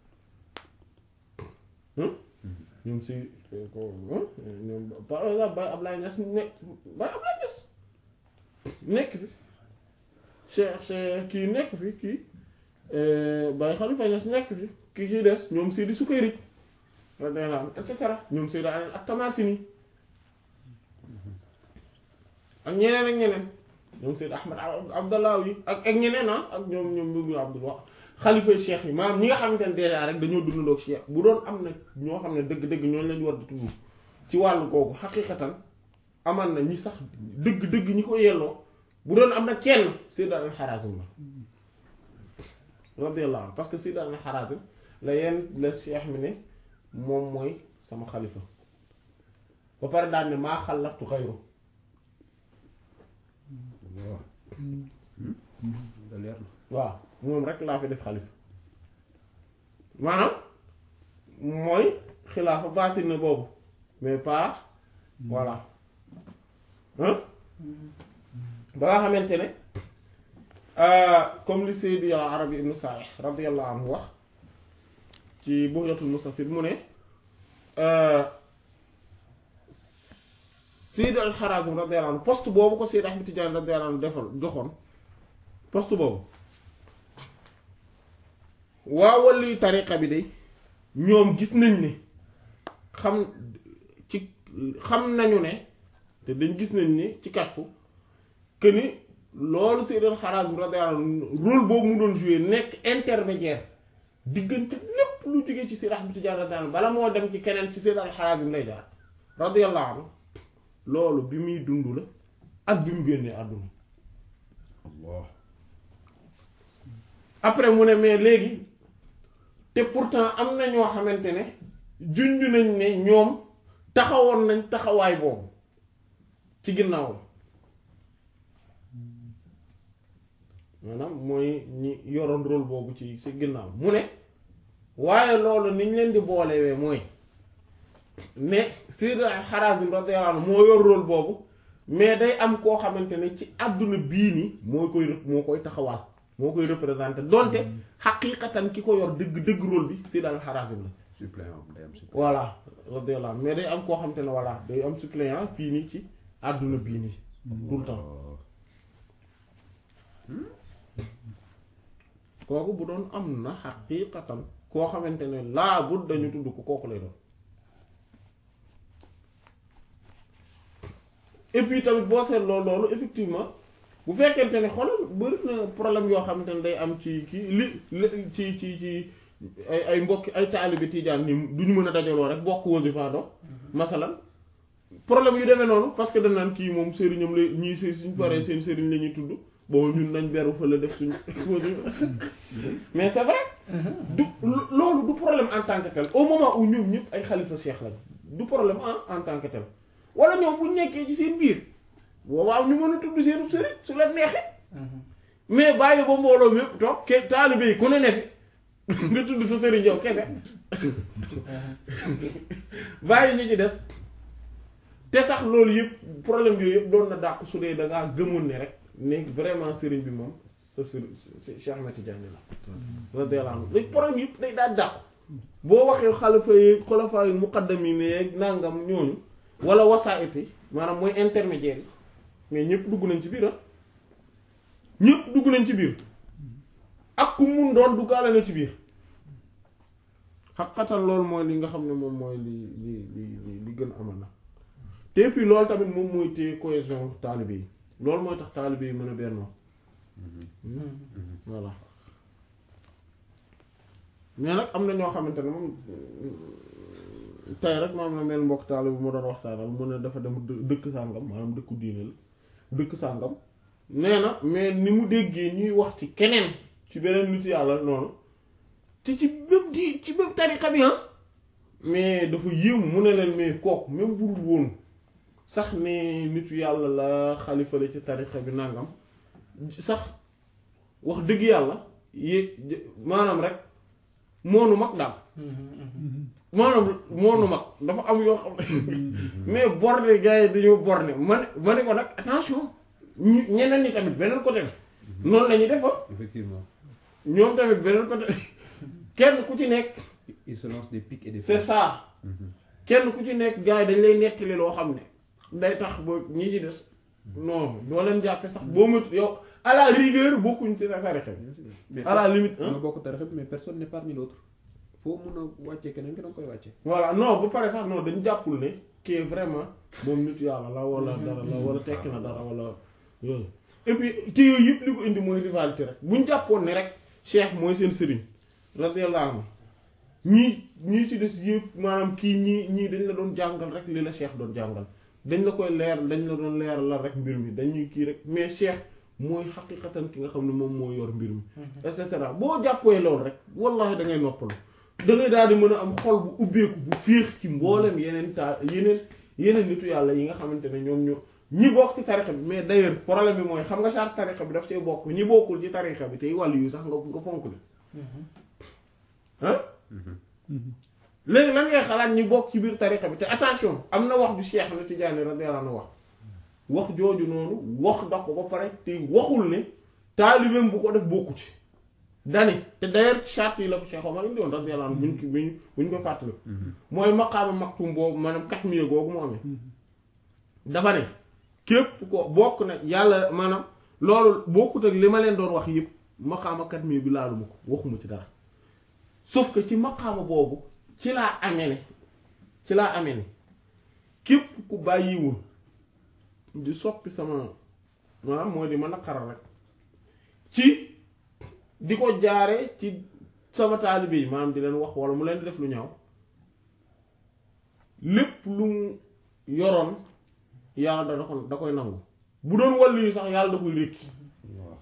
fi hum ñoom si ko ñoom par exemple Baye Ablaye Niass nekk Baye Ablaye Niass nekk fi Cheikh Cheikh kii nekk fi kii Baye Khalifa Niass nekk fi kii kii des ñoom Seydi Sukayri radiyallahu anhu et cetera ñoom Seydi Ali ak Tamasini ak ñeneen ak ñeneen ñoom Seydi Ahmad Abdallah yi ak ak ñeneen ah ak ñoom ñoom Mbir Abdul wax xalifa cheikh yi maanaam ñi nga xamante ne déjà rek dañoo dundandoo ak cheikh bu doon am na ñoo xam ne dëgg-dëgg ñooñu lañu war di tudd ci wàllu googu xaqiqatan amal na ñi sax dëgg-dëgg ñi ko yelloo bu doon am na kenn Seydi al-Harazim la radiyallahu anhu parce que Seydi al-Harazim la yenn la cheikh mi ne moom mooy sama xalifa ba pare daal ne maa xalaftu xayru Allah da leer na waaw moom rek laa fi def xalifa maanaam mooy xilaafa baatin na boobu mais pas voilà hein ba nga xamante ne comme li Seydi Arabi ibn Sa'ih radiyallahu anhu wax ci Bughyatul Mustafid mu ne Seydi al-Harazim radiyallahu anhu poste boobu ko Seydi Ahmed Tidiane radiyallahu anhu defal joxoon poste boobu waa wàllu tariqa bi de ñoom gis nañ ne xam ci xam nañu ne te dañ gis nañ ne ci kashfu que ni loolu Seydi al-Harazim radiyallahu anhu rôle boobu mu doon jouer nekk intermédiaire diggante lépp lu jógee ci Seydi Ahmed Tidiane radiyallahu anhu bala moo dem ci keneen ci Seydi al-Harazim lay jaar radiyallahu anhu loolu bi muy dund la ak bi mu génnee àdduna Allah après mu ne mais léegi te pourtant am na ñoo xamante ne junj nañ ne ñoom taxawoon nañ taxawaay boobu ci ginnaawam maanaam mooy ñi yoroon rôle boobu ci ci ginnaaw mu ne waaye loolu niñ leen di boolewee mooy ne Sayyid al-Harazim radiyallahu anhu moo yor rôle boobu mais day am koo xamante ne ci àdduna bii nii moo koy moo koy taxawaal moo koy représenté donte xaqiiqatan ki ko yor dëgg dëgg rôle bi Sayyid al-Harazim la suppléant day am suppléant. voilà radiyallahu anhu mais day am koo xam te ne voilà day am suppléant fii nii ci àdduna bii nii tout le temps kooku bu doon am na xaqiiqatan koo xamante ne laa bud dañu tudd ko kooku lay doon et puis tamit boo seetloo loolu effectivement bu fekkente ne xoolal bëri na problème yoo xamante ne day am ci kii li li ci ci ci ay ay mbokki ay taalibe tijaan ni duñu mën a dajaloo rek bokk wasifa do masalan problème yu demee noonu parce que dañ naan kii moom sëriñam la ñii së suñ paree seen sëriñ la ñuy tudd bon ñun nañ beru fa la def suñu mais c'est vrai du loolu du problème en tant que tel au moment où ñoom ñëpp ay xalifa cheikh lañ du problème en en tant que tel wala ñoom bu nekkee ci seen biir waaw ñu mën a tudd seen sëriñ su la neexee mais bàyyi ba mbooloo mi yëpp toog ke taalibe yi ku ne ne fi nga tudd sa sëriñ yow kese bàyyi ñu ci des te sax loolu yëpp problème yooyu yëpp doon na dàq su dee da ngaa gëmoon ne rek ne vraiment sëriñ bi moom sa sëriñ Cheikh Ahmed Tidiane la radiyallahu anhu léegi problème yëpp day daal dàq boo waxee xalifa yi xulafa yi muqaddam yi ne nangam ñooñu wala wasaa'it yi maanaam mooy intermédiaire yi mais ñëpp dugg nañ ci biir ah ñëpp dugg nañ ci biir ak ku mun doon duggaale na ci biir xaqatan loolu mooy li nga xam ne moom mooy li li li li li gën amal na te puis loolu tamit moom mooy téye cohésion taalibe yi loolu mooy tax taalibe yi mën a bennoo voilà mais nag am na ñoo xamante ne moom tey rek ma am na mel mbokk taalibe bu ma doon waxtaanal mu ne dafa dem dë- dëkk sàngam maanaam dëkku diine la dëkk sàngam nee na mais ni mu déggee ñuy wax ci keneen ci beneen nit yàlla noonu te ci même di ci même tariqa bi ah mais dafa yéemu mu ne leen mais kooku même burul woon sax ne nitu yàlla la xalifa la ci tariqa bi nangam sax wax dëgg yàlla yé maanaam rek moonu mag daal maanaam moonu mag dafa am yoo xam ne mais borne gars yi dañoo borne ma ne ma ne ko nag attention ñu ñeneen ñi tamit beneen côté bi noonu la ñuy defa effectivement ñoom tamit beneen côté kenn ku ci nekk il se lance des pics et des c'est ça kenn ku ci nekk gars yi dañ lay nettali loo xam ne day tax ba ñi ci des non doo leen jàppe sax boo mut yow à la rigueur bokkuñ ci sa tarixa bi mais à la limite nga hein bokk tarixa bi mais personne n'est parmi l'autre foo mun a wàccee keneen ki da nga koy wàccee voilà non bu pare sax non dañ jàppul ne qui est vraiment moom nit yàlla la wala dara la wala tekki na dara wala yooyu et puis te yooyu yëpp li ko indi mooy rivalité rek buñ jàppoon ne rek cheikh mooy seen sëriñ radiyallahu anhu ñii ñii ci des yëpp maanaam kii ñii ñii dañ la doon jàngal rek li la cheikh doon jàngal dañ la koy leer dañ la doon leer la rek mbir mi dañuy kii rek mais cheikh mooy xaqiqatan ki nga xam ne moom moo yor mbir mi et cetera boo jàppee loolu rek wallahi da ngay noppalu da ngay daal di mën a am xol bu ubbeeku bu féex ci mboolem yeneen taa yeneen yeneen nitu yàlla yi nga xamante ne ñoom ñoo ñi bokk ci tarixa bi mais d'ailleurs problème bi mooy xam nga charte tarixa bi daf cee bokk ñi bokkul ci tarixa bi tey wàllu yu sax nga nga fonk li ah léegi lan ngay xalaat ñi bokk ci biir tarixa bi te attention am na wax ju Cheikh na Tidiane radiyallahu anhu wax wax jooju noonu wax da ko ba pare te waxul ne taalibeem bu ko def bokku ci dani te d'ailleurs charte yi la ko Cheikh Omar indi woon radiyallahu anhu buñ ko buñ buñ ko fàttali mooy maqaama maktum boobu maanaam kat miye googu mu amee dafa ne képp ko bokk na yàlla maanaam loolu bokkut ak li ma leen doon wax yëpp maqaama kat miye bi laaluma ko waxuma ci dara sauf que ci maqaama boobu ci laa amee ne ci laa amee ne képp ku bàyyiwul di soppi sama maanaam mooy di ma naqaral rek ci di ko jaare ci sama taalibe yi maanaam di leen wax wala mu leen di def lu ñaaw lépp lu mu yoroon yàlla da ko da koy nangu bu doon wàllu yi sax yàlla da koy rékki waaw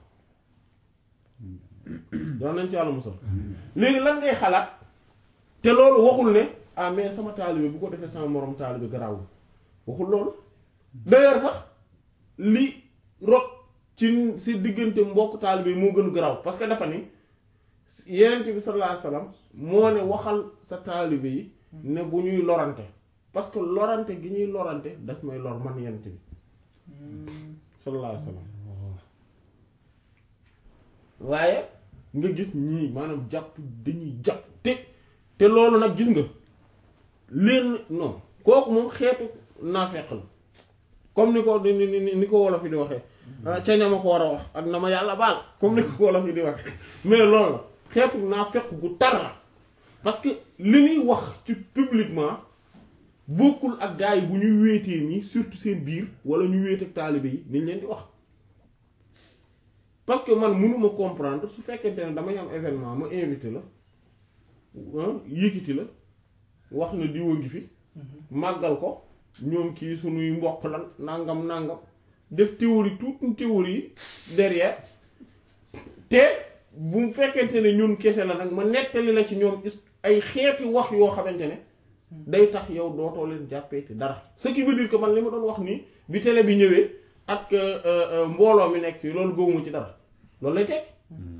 daan nañ ci yàlla musal léegi lan ngay xalaat te loolu waxul ne ah mais sama taalibe bu ko defee sama moroom taalibe garaawul waxul loolu d'ailleurs sax li rot ci si diggante mbokk taalibe moo gën garaaw parce que dafa ni yenent bi sallallahu alayhi wasallam moo ne waxal sa taalibe yi ne bu ñuy lorante parce que lorante gi ñuy lorante daf may lor man yenent bi sallallahu alayhi wasallam waaye nga gis ñii maanaam jàpp dañuy jàpp te te loolu nag gis nga leen non kooku moom xeetu naafeq la comme ni ko ni ni ni ko wolof yi di waxee ca ña ma ko war a wax ak na ma yàlla baal comme ni ko wolof yi di waxee mais loolu la xeetu naafeq gu tar la parce que li ñuy wax ci publiquement bokkul ak gars yi bu ñuy wéetee nii surtout seen biir wala ñu wéet ak taalibe yi niñ leen di wax parce que man mënuma comprendre su fekkente ne damay am événement ma invité la yëkkati la wax na diwa ngi fi màggal ko ñoom kii suñuy mbokk lan nangam nangam def théorie toute théorie derrière te bu fekkente ne ñun kese la nag ma nettali la ci ñoom ay xeeti wax yoo xamante ne day tax yow dootoo leen jàppee te dara ce qui veut dire que man li ma doon wax nii bi télé bi ñëwee ak mbooloo mi nekk fii loolu gëwuma ci dara loolu lay tekki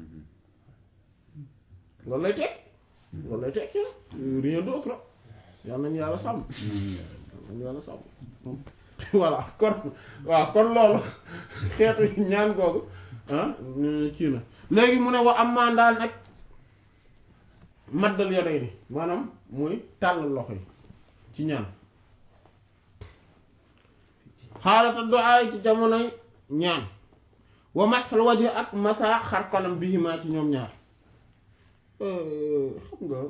loolu lay tekki loolu lay tekki rien d'autre yal nañu yàlla sàmm yal nañu yàlla sàmm voilà kon waaw kon loolu xeetu ñaan googu ah kii na léegi mu ne wa am maan daal nag maddal yore ni maanaam muy tàllal loxo yi ci ñaan xaalata du'a ci jamonoy ñaan wa masal waje ak masa xar kanam bihimaa ci ñoom ñaar xam nga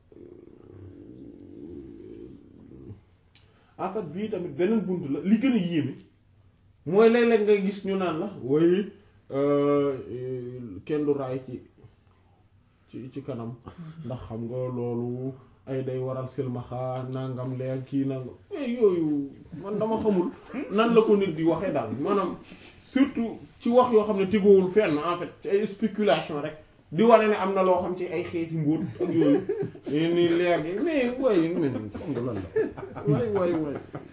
en fait bii tamit beneen bunt la li gën a yéeme mooy léeg-léeg nga gis ñu naan la way kenn du raay ci ci ci kanam ndax xam nga loolu ay day waral silmaxa nangam leer kii nangam yooyu man dama xamul nan la ko nit di waxee daal maanaam surtout ci wax yoo xam ne tegoowul fenn en fait ci ay spéculation rek di wane ne am na loo xam ci ay xeeti mbóot ak yooyu ni leer gi mais waaye men xam nga lan la waay waay waay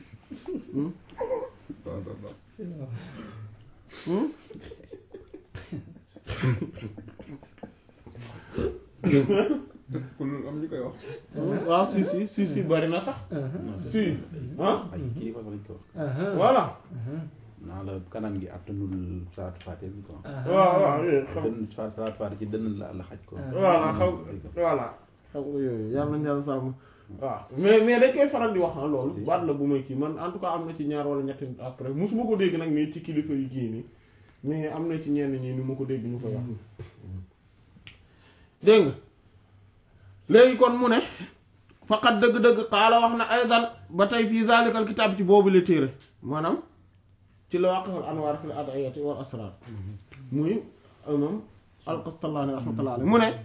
kon am ñu koy wax. waaw si si si si bari na sax si ah ay kii fa lañ ko wax. voilà naa la kanam gi attanul saatu faate bi quoi. waaw waaw xam dënn saatu saatu faate ci dënn la la xaj ko. voilà xam voilà xam nga yooyu yàlla nañu yàlla sàmm waaw mais mais dañ koy faral di wax ah loolu baat la bu may kii man en tout cas am na ci ñaar wala ñetti nit après musuma ko dégg nag nii ci kilifa yu kii nii mais am na ci ñenn ñi ni ma ko dégg ñu koy wax dégg nga léegi kon mu ne faqat dëgg-dëgg xaala wax na aydan ba tey fii zalikal kitaab ci boobu la téere maanaam ci la waqihul anwaar fil ad'iyati wal asrar muy imam al-Qastallaani rahmatullahi alayhi mu ne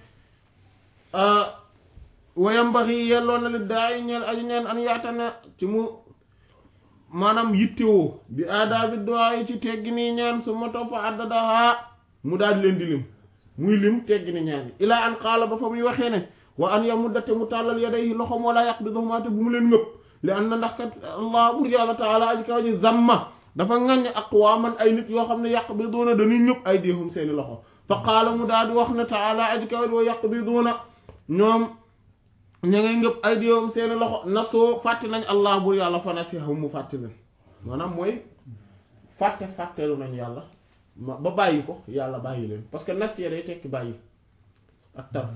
wa yambaxi yelloo na li daay ñeel aju ñeen an yaatana ci mu maanaam yittewoo bi aadaabi du'a yi ci teggi nii ñaan su ma topp addadaha mu daal leen di lim muy lim teggi ni ñaan yi ilaa an qaala ba fa muy waxee ne wa an yamuddate mu tàllal yadayhi loxom wala yaqbiduhumaa te bu mu leen ngëpp li an na ndax kat allah bur yàlla taala aji kaw ji zamma dafa ŋaññ aqwaaman ay nit yoo xam ne yaqbiduuna dañuy ñëpp ay déehum seeni loxo fa qaala mu daal di wax ne taala aji kaw ji wa yaqbiduuna ñoom ña ngay ngëpp ay déehum seeni loxo nasoo fàtte nañ allah bur yàlla fa nasihum mu fàtte leen maanaam mooy fàtte fàttelu nañ yàlla ma ba bàyyi ko yàlla bàyyi leen parce que nasiya day tekki bàyyi ak tark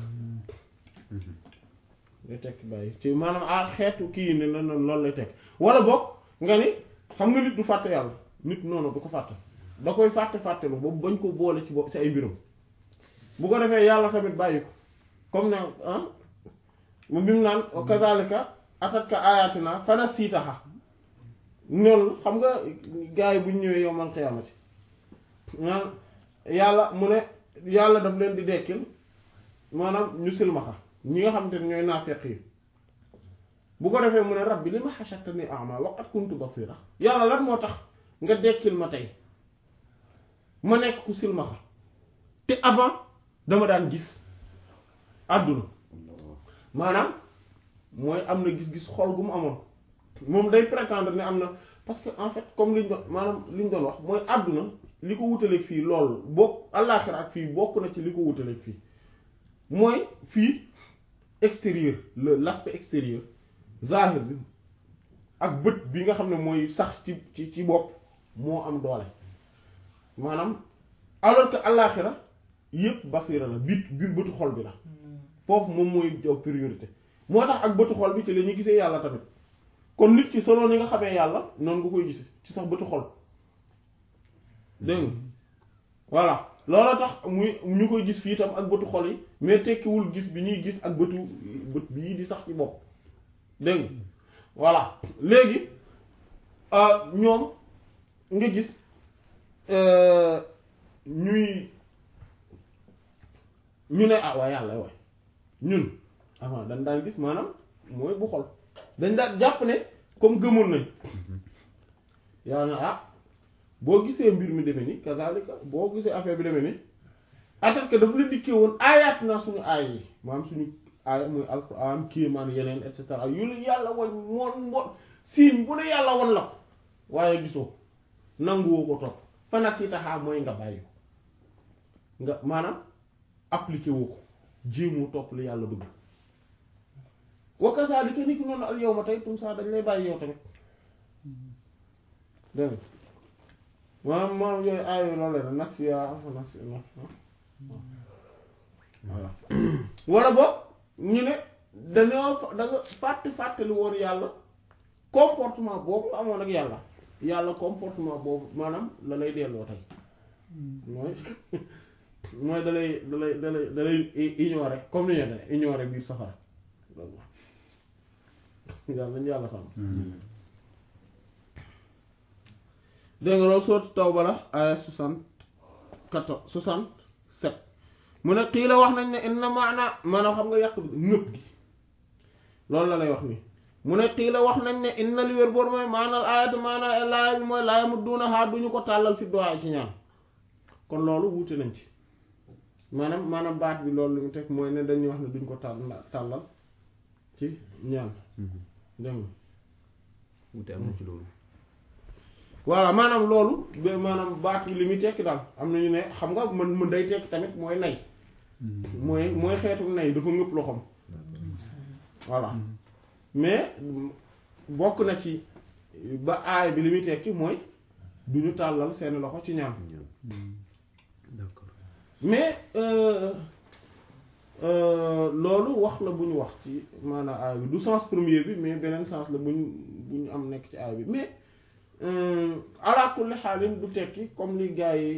day tekki bàyyi ci maanaam ah xeetu kii ne na loolu lay tekki wala boog nga ni xam nga nit du fàtte yàlla nit noonu du ko fàtte da koy fàtte fàttelu boobu bañ ko boole ci bo ci ay mbiram bu ko defee yàlla tamit bàyyi ko comme ne ah mu bi mu naan kazalika atatka ayatina fana siitaxa noonu xam nga gars yi bu ñu ñëwee yowmal xiyaamati naan yàlla mu ne yàlla daf leen di dekkil maanaam ñu silmaxa ñi nga xamante ne ñooy naafeq yi bu ko defee mu ne rabbi li ma hashartani a'ma wa qad kuntu basira yàlla lan moo tax nga dekkil ma tey ma nekk ku silmaxa te avant dama daan gis àdduna maanaam mooy am na gis-gis xol gu mu amoon moom day prétendre ne am na parce que en fait comme liñ doon maanaam liñ doon wax mooy àdduna li ko wutaleeg fii loolu bokk àllaaxira ak fii bokk na ci li ko wutaleeg fii mooy fii extérieur le l'aspect extérieur zahir bi ak bët bi nga xam ne mooy sax ci ci ci bopp moo am doole maanaam alors que àllaaxira yépp basira la biit biir bëtu xol bi la foofu moom mooy jow priorité moo tax ak bëtu xol bi ci la ñuy gisee yàlla tamit kon nit ki selon ni nga xamee yàlla noonu nga koy gisee ci sax bëtu xol dégg nga voilà loolu tax muy ñu koy gis fii tam ak bëtu xol yi mais tekkiwul gis bi ñuy gis ak bëtu bët bii di sax ci bopp dégg nga voilà léegi ñoom nga gis ñuy ñu ne ah waa yàlla waay ñun avant dañ daan gis maanaam mooy bu xol dañ daan jàpp ne comme gëmoon nañ yàlla na ah boo gisee mbir mi demee ni kazalika boo gisee affaire bi demee ni atat que dafa la dikkee woon aayaat naa suñu aay yi maanaam suñu aaya muy alquran kéemaan yeneen et cetera yu la yàlla wañ moon mbo signe bu ne yàlla won la ko waaye gisoo nanguwoo ko topp fana si taxaa mooy nga bàyyi ko nga maanaam appliqué woo ko jéemoo topp li yàlla bëgg wa kazalika ni ki noonu al yawma tey tum saa dañ lay bàyyi yow tamit dégg nga maanaam maanaam yooyu aayo loolu la nasiya fa nasiya voilà wala boog ñu ne dañoo da nga fàtte fàttali woon yàlla comportement boobu amoon ak yàlla yàlla comportement boobu maanaam la lay delloo tey mooy mooy da lay da lay da lay da lay ignorer comme ni ñu ne ignorer biir safara yàlla nañu yàlla sàmm dégg nga loolu sourate Tawba la aya soixante-quatorze soixante-sept mu ne xii la wax nañ ne inna maana maanaam xam nga yàq bi ñëpp gi loolu la lay wax nii mu ne xii la wax nañ ne inna li wér boor mooy maanaal ayatu maanaa laaya bi mooy laaya mu duuna xaar duñu ko tàllal fi doy ci ñaan kon loolu wuute nañ ci maanaam maanaam baat bi loolu li mu teg mooy ne dañuy wax ne duñ ko tàll tàllal ci ñaan dégg nga wute am na ci loolu voilà maanaam loolu ba maanaam baat bi li muy tekki daal am na ñu ne xam nga mën mën day tekki tamit mooy nay mooy mooy xeetu nay dafa ngëpp loxoom voilà mais bokk na ci ba aay bi li muy tekki mooy du ñu tàllal seeni loxo ci ñaan d'accord mais loolu wax la bu ñu wax ci maanaam aay bi du sens premier bi mais beneen sens la bu ñu bu ñu am nekk ci aay bi mais ala kulli xaalin du tekki comme li gars yi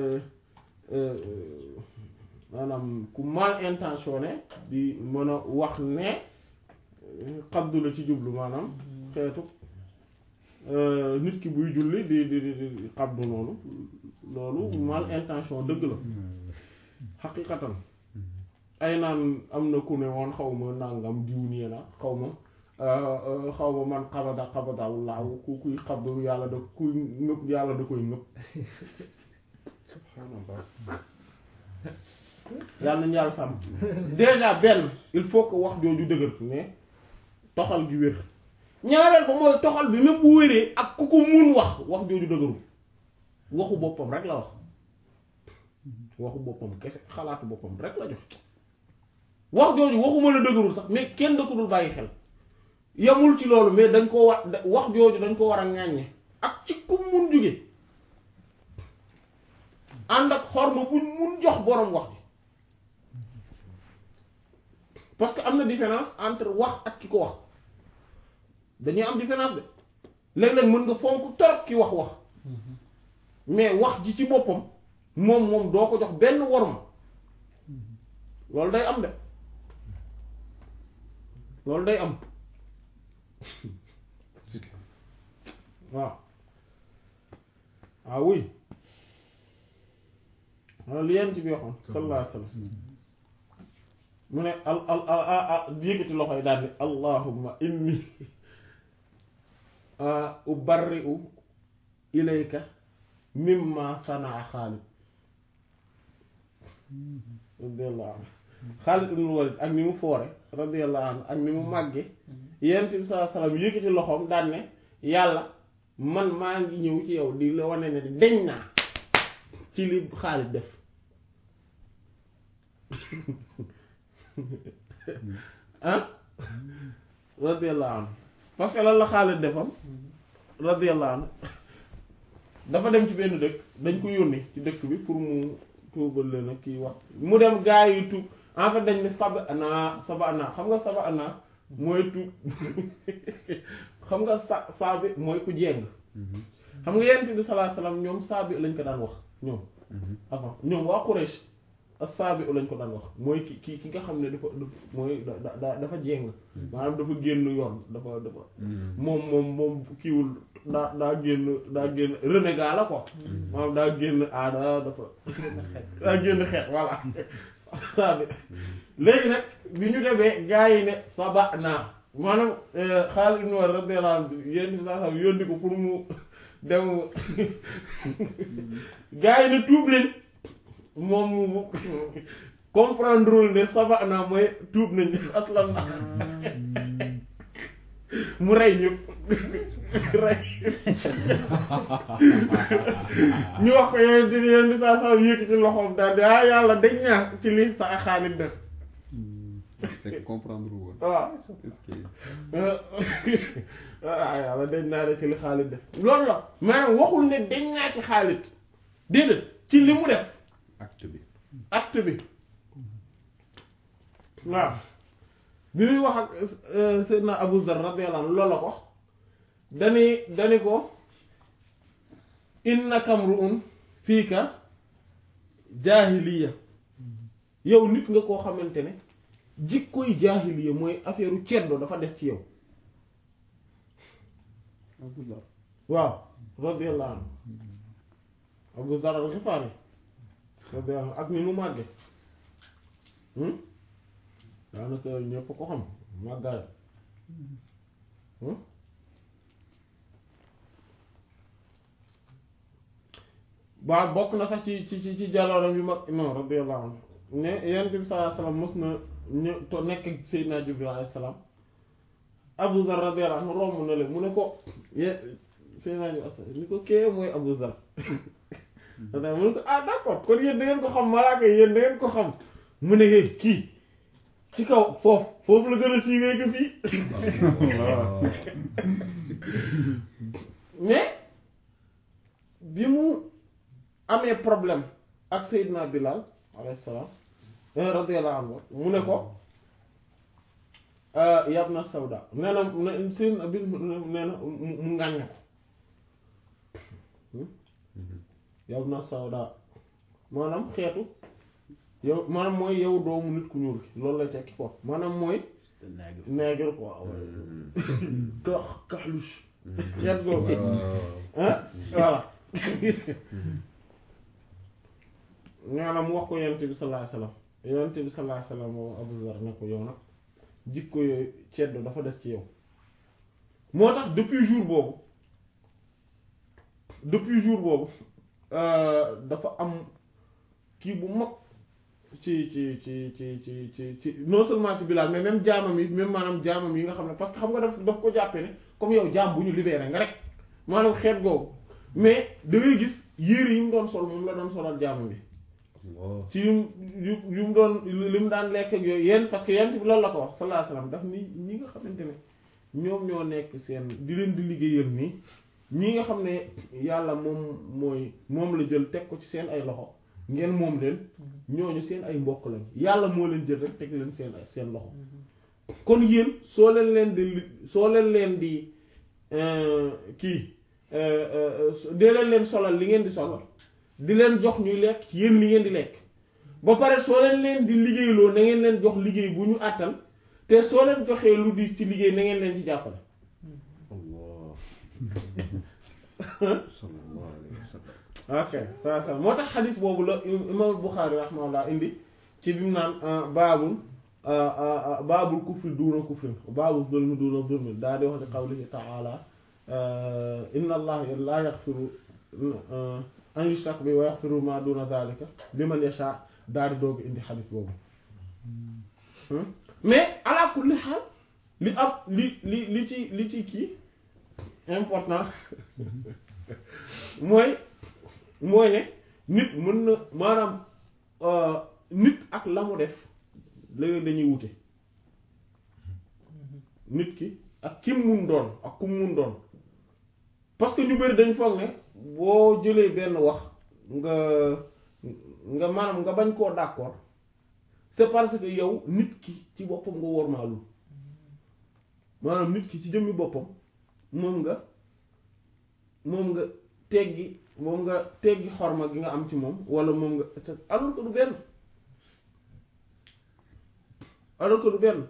maanaam ku mal intentionné di mën a wax ne xabdu la ci jublu maanaam xeetu nit ki buy julli di di di di xabdu noonu loolu mal intention dëgg la xaqiqatan ay naan am na ku ne woon xaw ma nangam diw nii la xaw ma xaw ma man xabada xabadaw laaw ku kuy xabdu yàlla da kuy ngëpp yàlla da koy ngëpp subhaanallah yàlla nañu yàlla sàmm déjà benn il faut que wax jooju dëgër mais toxal gi wér ñaareel ba mooy toxal bi même bu wéree ak ku ko mun wax wax jooju dëgërul waxu boppam rek la wax waxu boppam kese xalaatu boppam rek la jox wax jooju waxuma la dëgërul sax mais kenn da ko dul bàyyi xel yamul ci loolu mais dañ ko war wax jooju dañ ko war a ŋàññe ak ci ku mun jóge ànd ak xorma buñ mun jox boroom wax bi parce que am na différence entre wax ak ki ko wax dañuy am différence de léeg-léeg mën nga fonk torop ki wax wax mais wax ji ci boppam moom moom doo ko jox benn worma loolu day am de loolu day am waaw ah oui waaw li yent bi waxoon sallallahu alayhi wa sallam mu ne al al al yëkkati loxo yi daal ni allahumma inni ubarri'u ilayka mimma sanaa Xaalid radiyallahu anhu Xaalid ibn Walid ak ni mu foore radiyallahu anhu ak ni mu màgge yent bi sallallahu alayhi wa sallam yëkkati loxoom daan ne yàlla man maa ngi ñëw ci yow di la wane ne deñ naa ci li Xaalid def ah radiyallahu anhu parce que lan la Xaalid defam radiyallahu anhu dafa dem ci benn dëkk dañ ko yónni ci dëkk bi pour mu tuubal leen ak kii wax mu dem gaa yi tuub en fait dañ ne saba ana saba ana xam nga saba ana mooy tuub xam nga sa saabi mooy ku jéng xam nga yonent bi sallallahu alayhi wasallam ñoom saabi lañ ko daan wax ñoom avant ñoom waa Quraysh as-saabi lañ ko daan wax mooy ki ki ki nga xam ne dafa mooy da da dafa jéng maanaam dafa génn yoon dafa dafa moom moom moom kiiwul daa daa génn daa génn renégat la quoi maanaam daa génn aada dafa daa génn xeet voilà saabi léegi nag bi ñu demee gaa yi ne saba naa maanaam Xaalid ibn Walid radiyallahu anhu yéen bi saa saa yónni ko pour mu dem gaa yi ne tuub leen moom mu comprendre wul ne saba naa mooy tuub nañ aslam na mu rey ñëpp rey ñu wax ko yéen di yéen di saa saa yëkkati loxoom daal di ah yàlla dañ ñaa ci li sa Xaalid def c'est que comprendre woon. waaw est-ce que ah yàlla dañ naa de ci li Xaalid def loolu la maanaam waxul ne dañ naa ci Xaalid déedéet ci li mu def acte bi. acte bi waaw bi muy wax ak Seydina Abu Zar radiyallahu anhu loolu la ko dani dani ko innaka mru'un fiika jaahiliya yow nit nga koo xamante ne jikkoy jaahiliya mooy affaire u ceddo dafa des ci yow Abu Zar. waaw radiyallahu anhu Abu Zar al-Ghifari radiyallahu anhu ak ni mu màgge daanaka ñëpp ko xam màggaay ba bokk na sax ci ci ci ci jàllooram yu mag non radiyallahu anhu ne yonent bi sallallahu alayhi wasallam mos na ñu to nekk ak Seydina Jibril alayhi salaam Abu Zar radiyallahu anhu romb na leen mu ne ko ye Seydina Jibril ni ko kee mooy Abu Zar da mu ne ko ah d'accord kon yéen da ngeen ko xam malaaka yi yéen da ngeen ko xam mu ne hé kii ci kaw foofu foofu la gën a siiwee ko fii mais bi mu amee problème ak Seydina Bilal alayhi salaam radiyallahu anhu mu ne ko yabna Sawda nee na ne Seydina bi nee na mu ngàññ ko yabna Sawda maanaam xeetu yow maanaam mooy yow doomu nit ku ñuul ki loolu lay tekki quoi maanaam mooy nègre quoi ka kaxluche xeet googu ah voilà maanaam mu wax ko yonent bi sallallahu alayhi wasallam yonent bi sallallahu alayhi wasallam moom Abu Zar ne ko yow nag jikko yooyu ceddo dafa des ci yow moo tax depuis jour boobu depuis jour boobu dafa am kii bu mag ci ci ci ci ci ci ci non seulement ci Bilaal mais même jaamam yi même maanaam jaamam yi nga xam ne parce que xam nga daf daf ko jàppee ne comme yow jaam bu ñu libéré nga rek maanaam xeet googu mais da ngay gis yére yi mu doon sol moom la doon solal jaamam bi ci yu yu yu mu doon li mu daan lekk ak yooyu yéen parce que yent bi loolu la ko wax sallallahu alayhi wasallam daf ni ñi nga xamante ne ñoom ñoo nekk seen di leen di liggéeyal nii ñi nga xam ne yàlla moom mooy moom la jël teg ko ci seen ay loxo ngeen moom leen ñooñu seen ay mbokk lañ yàlla moo leen jël rek teg leen seen seen loxo kon yéen soo leen leen di li soo leen leen di kii dee leen leen solal li ngeen di solal di leen jox ñuy lekk ci yéen li ngeen di lekk ba pare soo leen leen di liggéeyloo na ngeen leen jox liggéey bu ñu àttal te soo leen joxee lu diis ci liggéey na ngeen leen ci jàppale sallallahu alayhi wa sallam ok ça ça moo tax xadis boobu la imam Bukhari rahimahullah indi ci bi mu naan baabul baabul kufri duuna kufrin baabul zulmi duuna zulmi daa di wax di qawlihi ta'ala inna allaha la yaghfiru an yushraka bi wa yaghfiru ma duuna dhalika liman yasha daa di doog indi xadis boobu mais ala kulli xaal li am li li li ci li ci kii important mooy mooy ne nit mën na maanaam nit ak la mu def léeg dañuy wute nit ki ak kim mun doon ak kum mun doon parce que ñu bari dañ foog ne boo jëlee benn wax nga nga maanaam nga bañ koo d'accord c'est parce que yow nit ki ci boppam nga wormaalul maanaam nit ki ci jëmmi boppam moom nga moom nga teggi moom nga teggi xorma gi nga am ci moom wala moom nga alors que du benn alors que du benn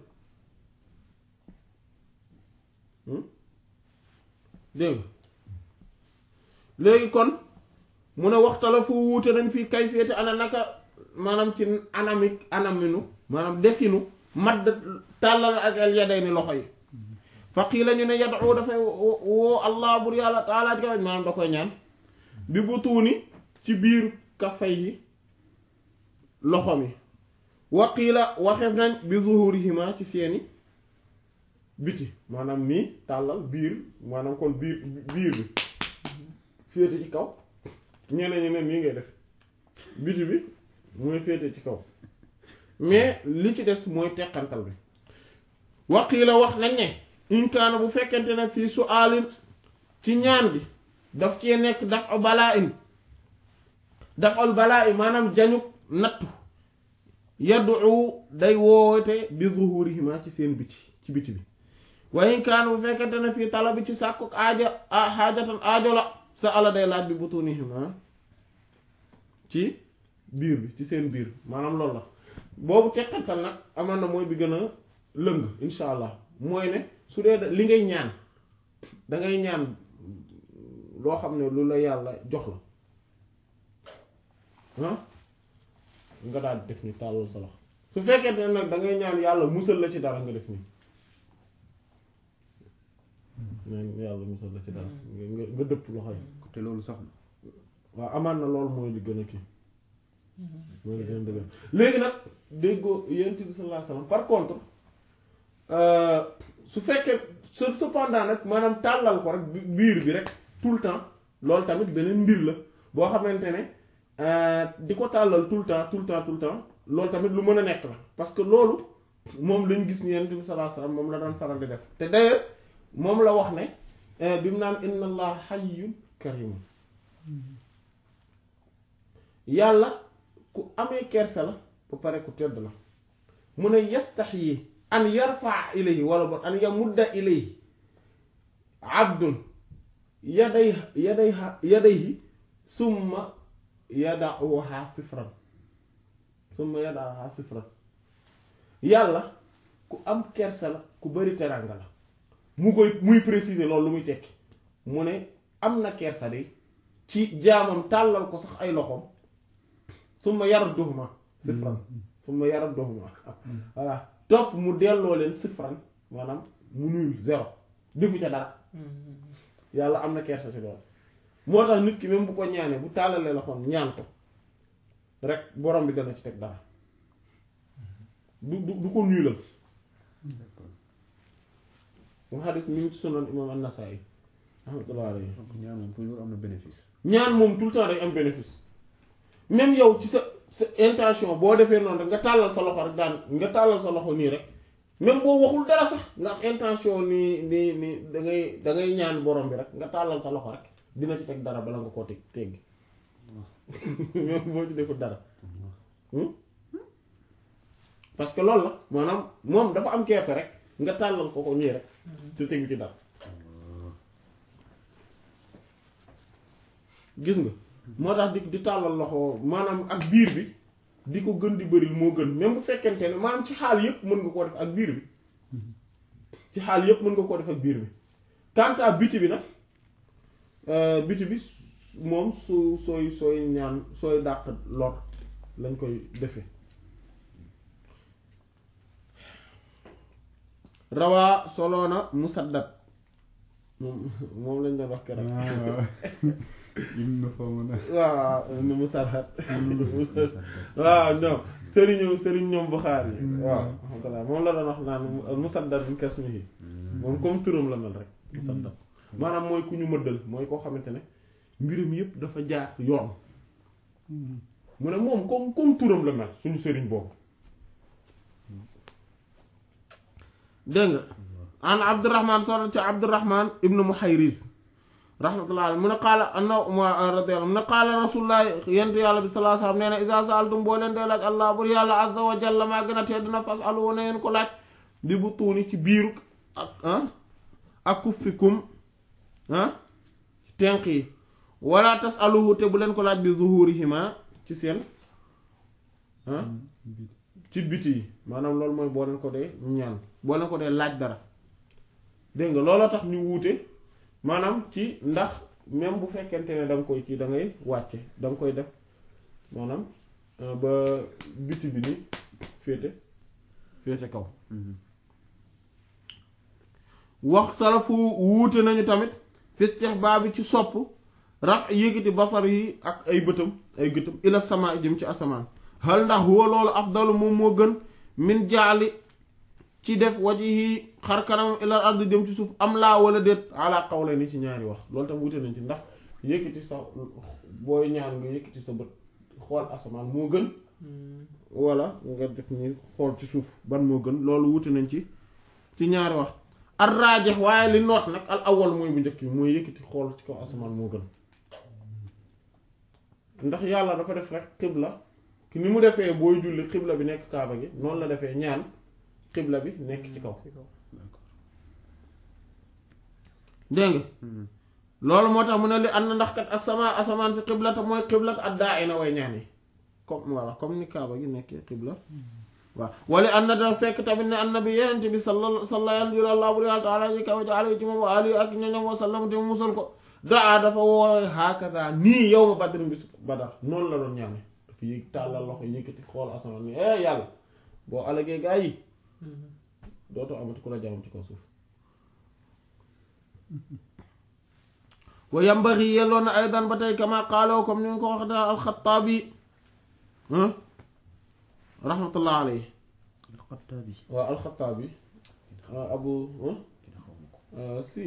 dégg nga léegi kon mu ne waxtala fu wuute nañ fii kay féete ana naka maanaam ci anamik anaminu maanaam definu madd tàllal ak al yaday ni loxo yi faqii la ñu ne yad'u dafay woo allah bur yàlla taala ci kawañ maanaam da koy ñaan bi bu tuuni ci biir kafay yi loxo mi waqiila waxeef nañ bi zuhurihima ci seeni biti maanaam nii tàllal biir maanaam kon biir biir bi féete ci kaw ñeneen ñi ne nii ngay def biti bi mooy féete ci kaw mais li ci des mooy teqantal bi waqiila wax nañ ne in kaana bu fekkente ne fii su alin ci ñaan bi daf cee nekk daf al balaa in daf al balaa in maanaam jañu nattu yaddu day woote bi zuhurihima ci seen biti ci biti bi wa in kaana bu fekkente ne fii tala bi ci sàkku aaja xaajatan aajo la sa ala day laaj bi butunihima ci biir bi ci seen biir maanaam loolu la boobu teqantal nag amoon na mooy bi gën a lëng insha allah mooy ne su dee li ngay ñaan dangay ñaan loo xam ne lu la yàlla jox la ah nga daal def ni tàllal sa loxo su fekkee ne nag dangay ñaan yàlla musal la ci dara nga def nii ñaan yàlla musal la ci dara nga nga dëpp loxo yi te loolu sax waaw amaan na loolu mooy li gën a kii mooy li gën a dëgg léegi nag déggoo yonent bi sallallahu alayhi wasallam par contre su fekkee cependant nag maanaam tàllal ko rek biir bi rek tout le temps loolu tamit beneen mbir la boo xamante ne di ko tàllal tout le temps tout le temps tout le temps loolu tamit lu mën a nekk la parce que loolu moom lañ gis ni yonent bi sallallahu alayhi wasallam moom la daan faral di def te d'ailleurs moom la wax ne bi mu naan inna allah hayyun karimun yàlla ku amee kersa la ba pare ku tedd la mu ne yastaxyi an yarfa ilayhi wala bon an yamudda ilayhi abdun yaday yaday yadayhi summa yadauha sifran summa yadauha sifran yàlla ku am kersa la ku bari teranga la mu koy muy préciser loolu lu muy tekki mu ne am na kersa de ci jaamam tàllal ko sax ay loxoom summa yarduhuma sifran summa yarduhuma voilà topp mu delloo leen sifran maanaam mu nuyul zéro defu ca dara yàlla am na kersa ci loolu moo tax nit ki même bu ko ñaanee bu tàllalee loxoom ñaan ko rek borom bi dana ci teg dara du du du ko nuyulal mu xadis mi ngi ci sunan imam an-Nasa'i rahmatullah alayhi donc ñaan moom toujours am na bénéfice ñaan moom tout le temps day am bénéfice même yow ci sa sa intention boo defee noonu rek nga tàllal sa loxo rek daan nga tàllal sa loxo nii rek même boo waxul dara sax nga am intention nii nii nii da ngay da ngay ñaan borom bi rek nga tàllal sa loxo rek dina ci teg dara bala nga koo teg teggi même boo ci deful dara parce que loolu la maanaam moom dafa am keese rek nga tàllal ko ko nii rek te tegu ci dara gis nga moo tax di di tàllal loxo maanaam ak biir bi di ko gën di bëril moo gën même bu fekkente ne maanaam ci xaal yépp mën nga koo def ak biir bi ci xaal yépp mën nga koo def ak biir bi quant à biti bi nag biti bi moom su sooy sooy ñaan sooy dàq lor lañ koy defe rawaa soloona musaddad moom moom lañ doon wax keroog im na fa mën a waaw ni musaddad waaw ñoom sëriñu sëriñ ñoom Buxaari yi waaw alhamdulilah moom la doon wax naan musaddad min kasmihi moom comme turam la mel rek musaddad maanaam mooy ku ñu mëddal mooy koo xamante ne mbirum yépp dafa jaar yoon mu ne moom comme comme turam la mel suñu sëriñ boobu dégg nga an abdurrahman solo ci abdurrahman ibnu muhayriz rahmatullah alayhi mu ne qaala anna radiyallahu mu ne qaala rasulullah yent yàlla bi sallallahu alayhi wasallam nee na iza sa'altum boo leen dee laaj allah bur yàlla azza wa jalla maa gën a tedd na fas'alu na ngeen ko laaj bi bu tuuni ci biiru ak ah ak kuffikum ah tenq yi wala tasaluhu te bu leen ko laaj bi zuhurihima ci seen ah ci biti yi maanaam loolu mooy boo leen ko dee ñaan boo leen ko dee laaj dara dégg nga looloo tax ñu wuute maanaam ci ndax même bu fekkente ne da nga koy ci da ngay wàcce da nga koy def maanaam euh, ba biti bi ni féete féete kaw waxtalafu wuute nañu tamit fistihbaabi ci sopp rax yëkkati basar yi ak ay bëtam ay gëtam ila sama jëm ci asamaan hal ndax huwa loolu afdalu moom moo gën min jaali ci def wajihi xar kanamam ilal ard jëm ci suuf am laa wala déet ala qawla ni ci ñaari wax loolu tam wuute nañ ci ndax yëkkati sa booy ñaan nga yëkkati sa bët xool asamaan moo gën wala nga def ni xool ci suuf ban moo gën loolu wuute nañ ci ci ñaari wax ar raajex waaye li noot nag al awal mooy bu njëkk bi mooy yëkkati xool ci kaw asamaan moo gën ndax yàlla dafa def rek xibla ki ni mu defee booy julli xibla bi nekk kaaba gi noonu la defee ñaan xibla bi nekk ci kaw dégg nga loolu moo tax mu ne li ànd ndax kat asama asamaan si xibla te mooy xibla ad daa ina way ñaan yi comme voilà comme ni kaaba gi nekkee xibla waaw wala ànd na dafa fekk tamit ne annabi yenente bi salla salla yàlla buri yàlla taala ji kaw ji ali ci moom wa ali ak ñoñom wa sallam te mu musal ko daa dafa woowe hakaza nii yow ma badrin bi badar noonu la doon ñaane dafa yëg tàllal loxo yëkkati xool asamaan ni eh yàlla boo alagee gaa yi dootoo amati ku la jaamam ci kaw suuf wa yambari yelloon na aydan ba tey kama qaaloo comme ni nga ko wax da alxataabi rahmatullah alayhi alxataabi waaw alxataabi abu si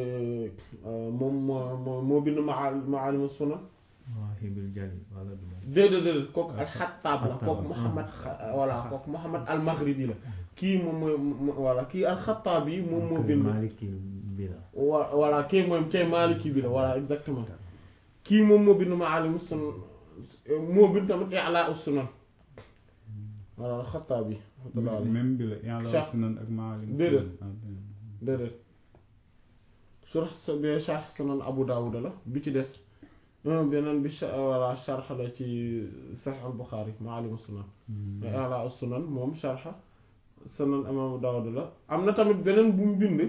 moom moo moo bind maa maalim sunan Mawaahibil Jalil wala du moom. déedéet déedéet kooku alxataab la Xattaab kooku la. Muhammad voilà kooku Muhammad al maghribi la kii moom mooy voilà kii alxataab yi moom moo bind Maliki bi la. wa voilà kii mooy kii Maliki bi la voilà exactement kii moom moo bind maalim sunan moo bind tamit i'laa sunan voilà alxataab yi rahmatullah alayhi même bi la yàlla Cheikh. wax sunan ak maalim Déedéet. déedéet surah sa bi sharh sunan Abu Dawud la bi ci des un beneen bi sha- voilà sharh la ci Sahih al-Bukhari Ma'alim sunan mais ala sunan moom sharh sunan imam Abu Dawud la am na tamit beneen bu mu bind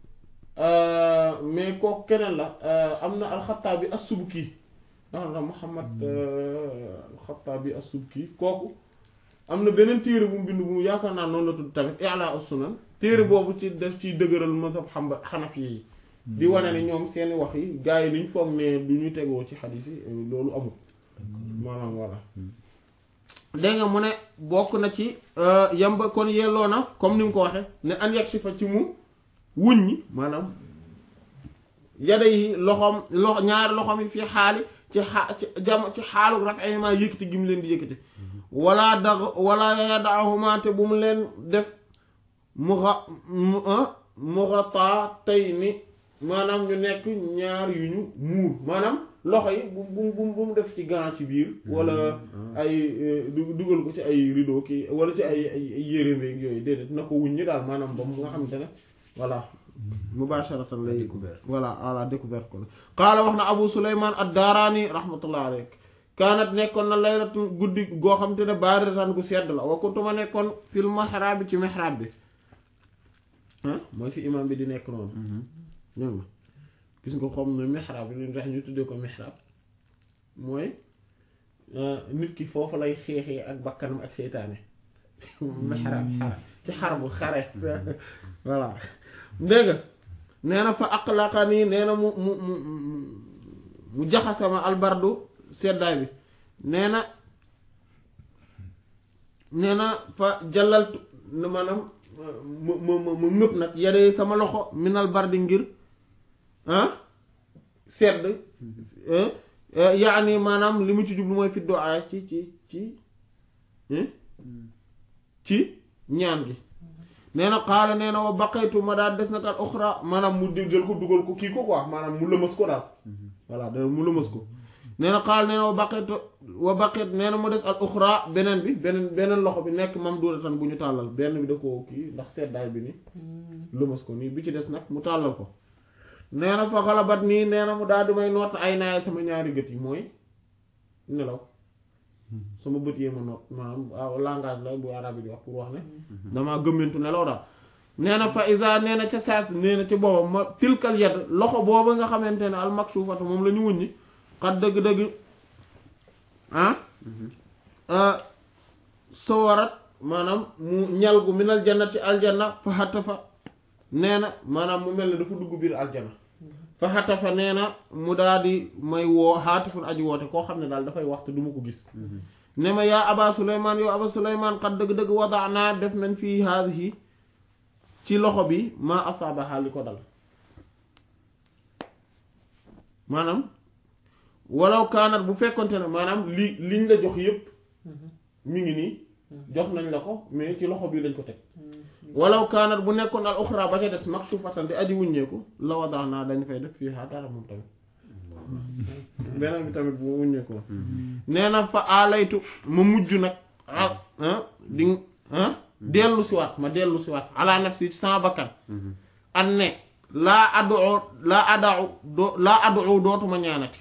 euh, mais kooku keneen la euh, am na al-Khattabi as-Subki ndax na Muhammad euh, al-Khattabi as-Subki kooku am na beneen téere bu mu bind bu yaakaar naa noonu la tudd tamit i'la as-sunan téere boobu ci def ci dëgëral mazhab xamba xanafi yi di wane ne ñoom seeni wax yi gars yi liñ foog ne du ñu tegoo ci xadis yi euh, loolu amul maanaam voilà dégg nga mu ne bokk na ci euh, yamba kon yelloo na comme ni mu ko waxe ne an yegg si fa ci mu wuññi maanaam yada yi loxoom loxo ñaari loxoom yi fii xaali ci xa ci jam ci xaalu rafet ma yëkkati gi mu leen di yëkkati wala dag wala yadaahuma te bu mu leen def mu xa mu muxataa tey ni maanaam ñu nekk ñaar yu ñu muur maanaam loxo yi bu bu bu bu mu def ci gant ci biir wala ay eh, du- dugal ko ci ay rideau kii wala ci ay ay ay yére mbeeg yooyu déedéet na ko wuññi daal maanaam ba mu nga xamante ne voilà mubasharatan lay découvert. voilà voilà découverte ko la qaala wax na abu suleyman ad-daarani rahmatullah alayk kaanat nekkoon na laylatu guddi goo xam te ne baariratan gu sedd la wa kuntuma nekkoon fil mihrab bi ci mihrab bi ah mooy fi imam bi di nekk noonu ñëw nga gis nga xam ne mihrab bi li tax ñu tuddee ko mihrab mooy euh, nit ki foofu lay xeexee ak bakkanam ak seytaane mihrab xare ci xar bu xare voilà dégg nga nee na fa aqlaqani nee na mu mu mu mu- mu jaxasama albardu seddaay bi nee na nee na fa jallaltu ne maanaam mu mu mu mu ngëpp nag yadee sama loxo minal bardi ngir ah sedd eh, eh, yaani maanaam li mu ci jublu mooy fi du'a ci ci ci eh, ci ñaan gi nee na xaala nee na wa baqaytu ma daal des nag al uxra maanaam mu jël ko dugal ko kii ko quoi maanaam mu lëmas ko daal voilà da mu lëmas ko nee na xaal nee na wa baqit wa baqit nee na mu des al uxra beneen bi beneen beneen loxo bi nekk mam duudatan bu ñu tàllal benn bi da koo kii ndax seddaay bi ni lëmas ko nii bi ci des nag mu tàllal ko nee na fa xalabat nii nee na mu daal di may noot ay naay sama ñaari gët yi mooy nelaw sama bët yee ma noot maanaam waaw langage la bu arabe di wax pour wax ne damaa gëmmentu nelaw daal nee na fa isa nee na ca saas nee na ci booba ma tilkal yad loxo booba nga xamante ne al makshufatu moom la ñu wuññi xat dëgg-dëgg ah sawarat maanaam mu ñal gu minal jannati aljanna fa xatta fa nee na maanaam mu mel ne dafa dugg biir aljanna fa xatta fa nee na mu daal di may woo xaatifun aji woote koo xam ne daal dafay waxtu du ma ko gis ne ma yaa aba suleymaan yow aba suleymaan xat dëgg-dëgg wada naa def nañ fii haadihi ci loxo bi maa asaabaha li ko dal maanaam walaw kaanat bu fekkonte ne maanaam li liñ la jox yépp mi ngi nii jox nañ la ko mais ci loxo bi lañ ko teg walaw kaanat bu nekkoon al uxra ba ca des maksufatan di aji wuññeeku la wadaa naa dañ fay def fii xaa dara moom tamit beneen bi tamit bu wuññeeku la nee na fa alaytu ma mujj nag ah di ah dellu siwaat ma dellu siwaat ala nafsi ci sama bakkan an ne laa adu laa adau do laa adu dootuma ñaanati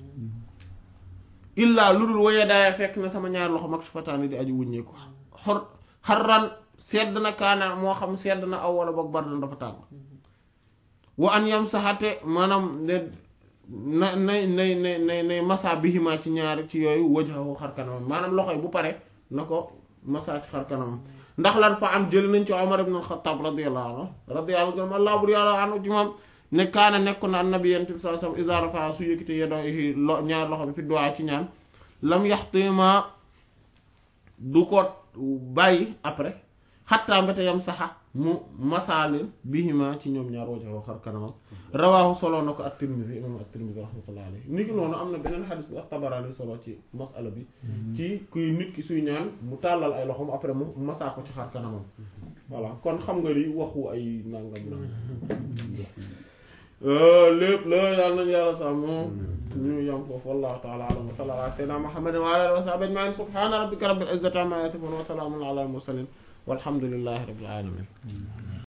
illaa lu dul waye daaya fekk na sama ñaari loxo mag su fataani di aju wuññeeku xor xarran sedd na kaana moo xam sedd na aw wala boog bardan dafa tàng wa an yam saxate maanaam ne na nay nay nay nay nay masa bihimaa ci ñaari ci yooyu wajhahu xar kanamam maanaam loxo yi bu pare na ko masa ci xar kanamam ndax lan fa am jël nañ ci Omar ibn al-Khattab radiyallahu anhu radiyallahu anhu allah bur yàlla anhu ci moom ne kaana nekk na annabi yent bi sallallahu alayhi wasallam iza rafa su yëkkite yadayhi lo ñaar loxo bi fi du'a ci ñaan lam yaxtima du ko bàyyi après xattaa mbéte yam saxa mu masaalin bihima ci ñoom ñaar wajhahu xar kanamam rawaahu solo na ko at-Tirmidhi imam at-Tirmidhi rahmatullahi alayhi ni ki noonu am na beneen xadis bu at-Tabarani solo ci masala bi ci kuy nit ki suy ñaan mu tàllal ay loxoom après mu masaa ko ci xar kanamam voilà kon xam nga li waxu ay nangam na lépp la yàlla nañu yàlla sàmm ñu yam foofu wallahu ta'ala a'lam wa sallallahu ala sayyidina Muhammadin wa ala alihi wa sahbihi ajma'in subhana rabbika rabbil izzati amma yasifun wa salamun ala al mursalin walhamdulillahi rabbil alamin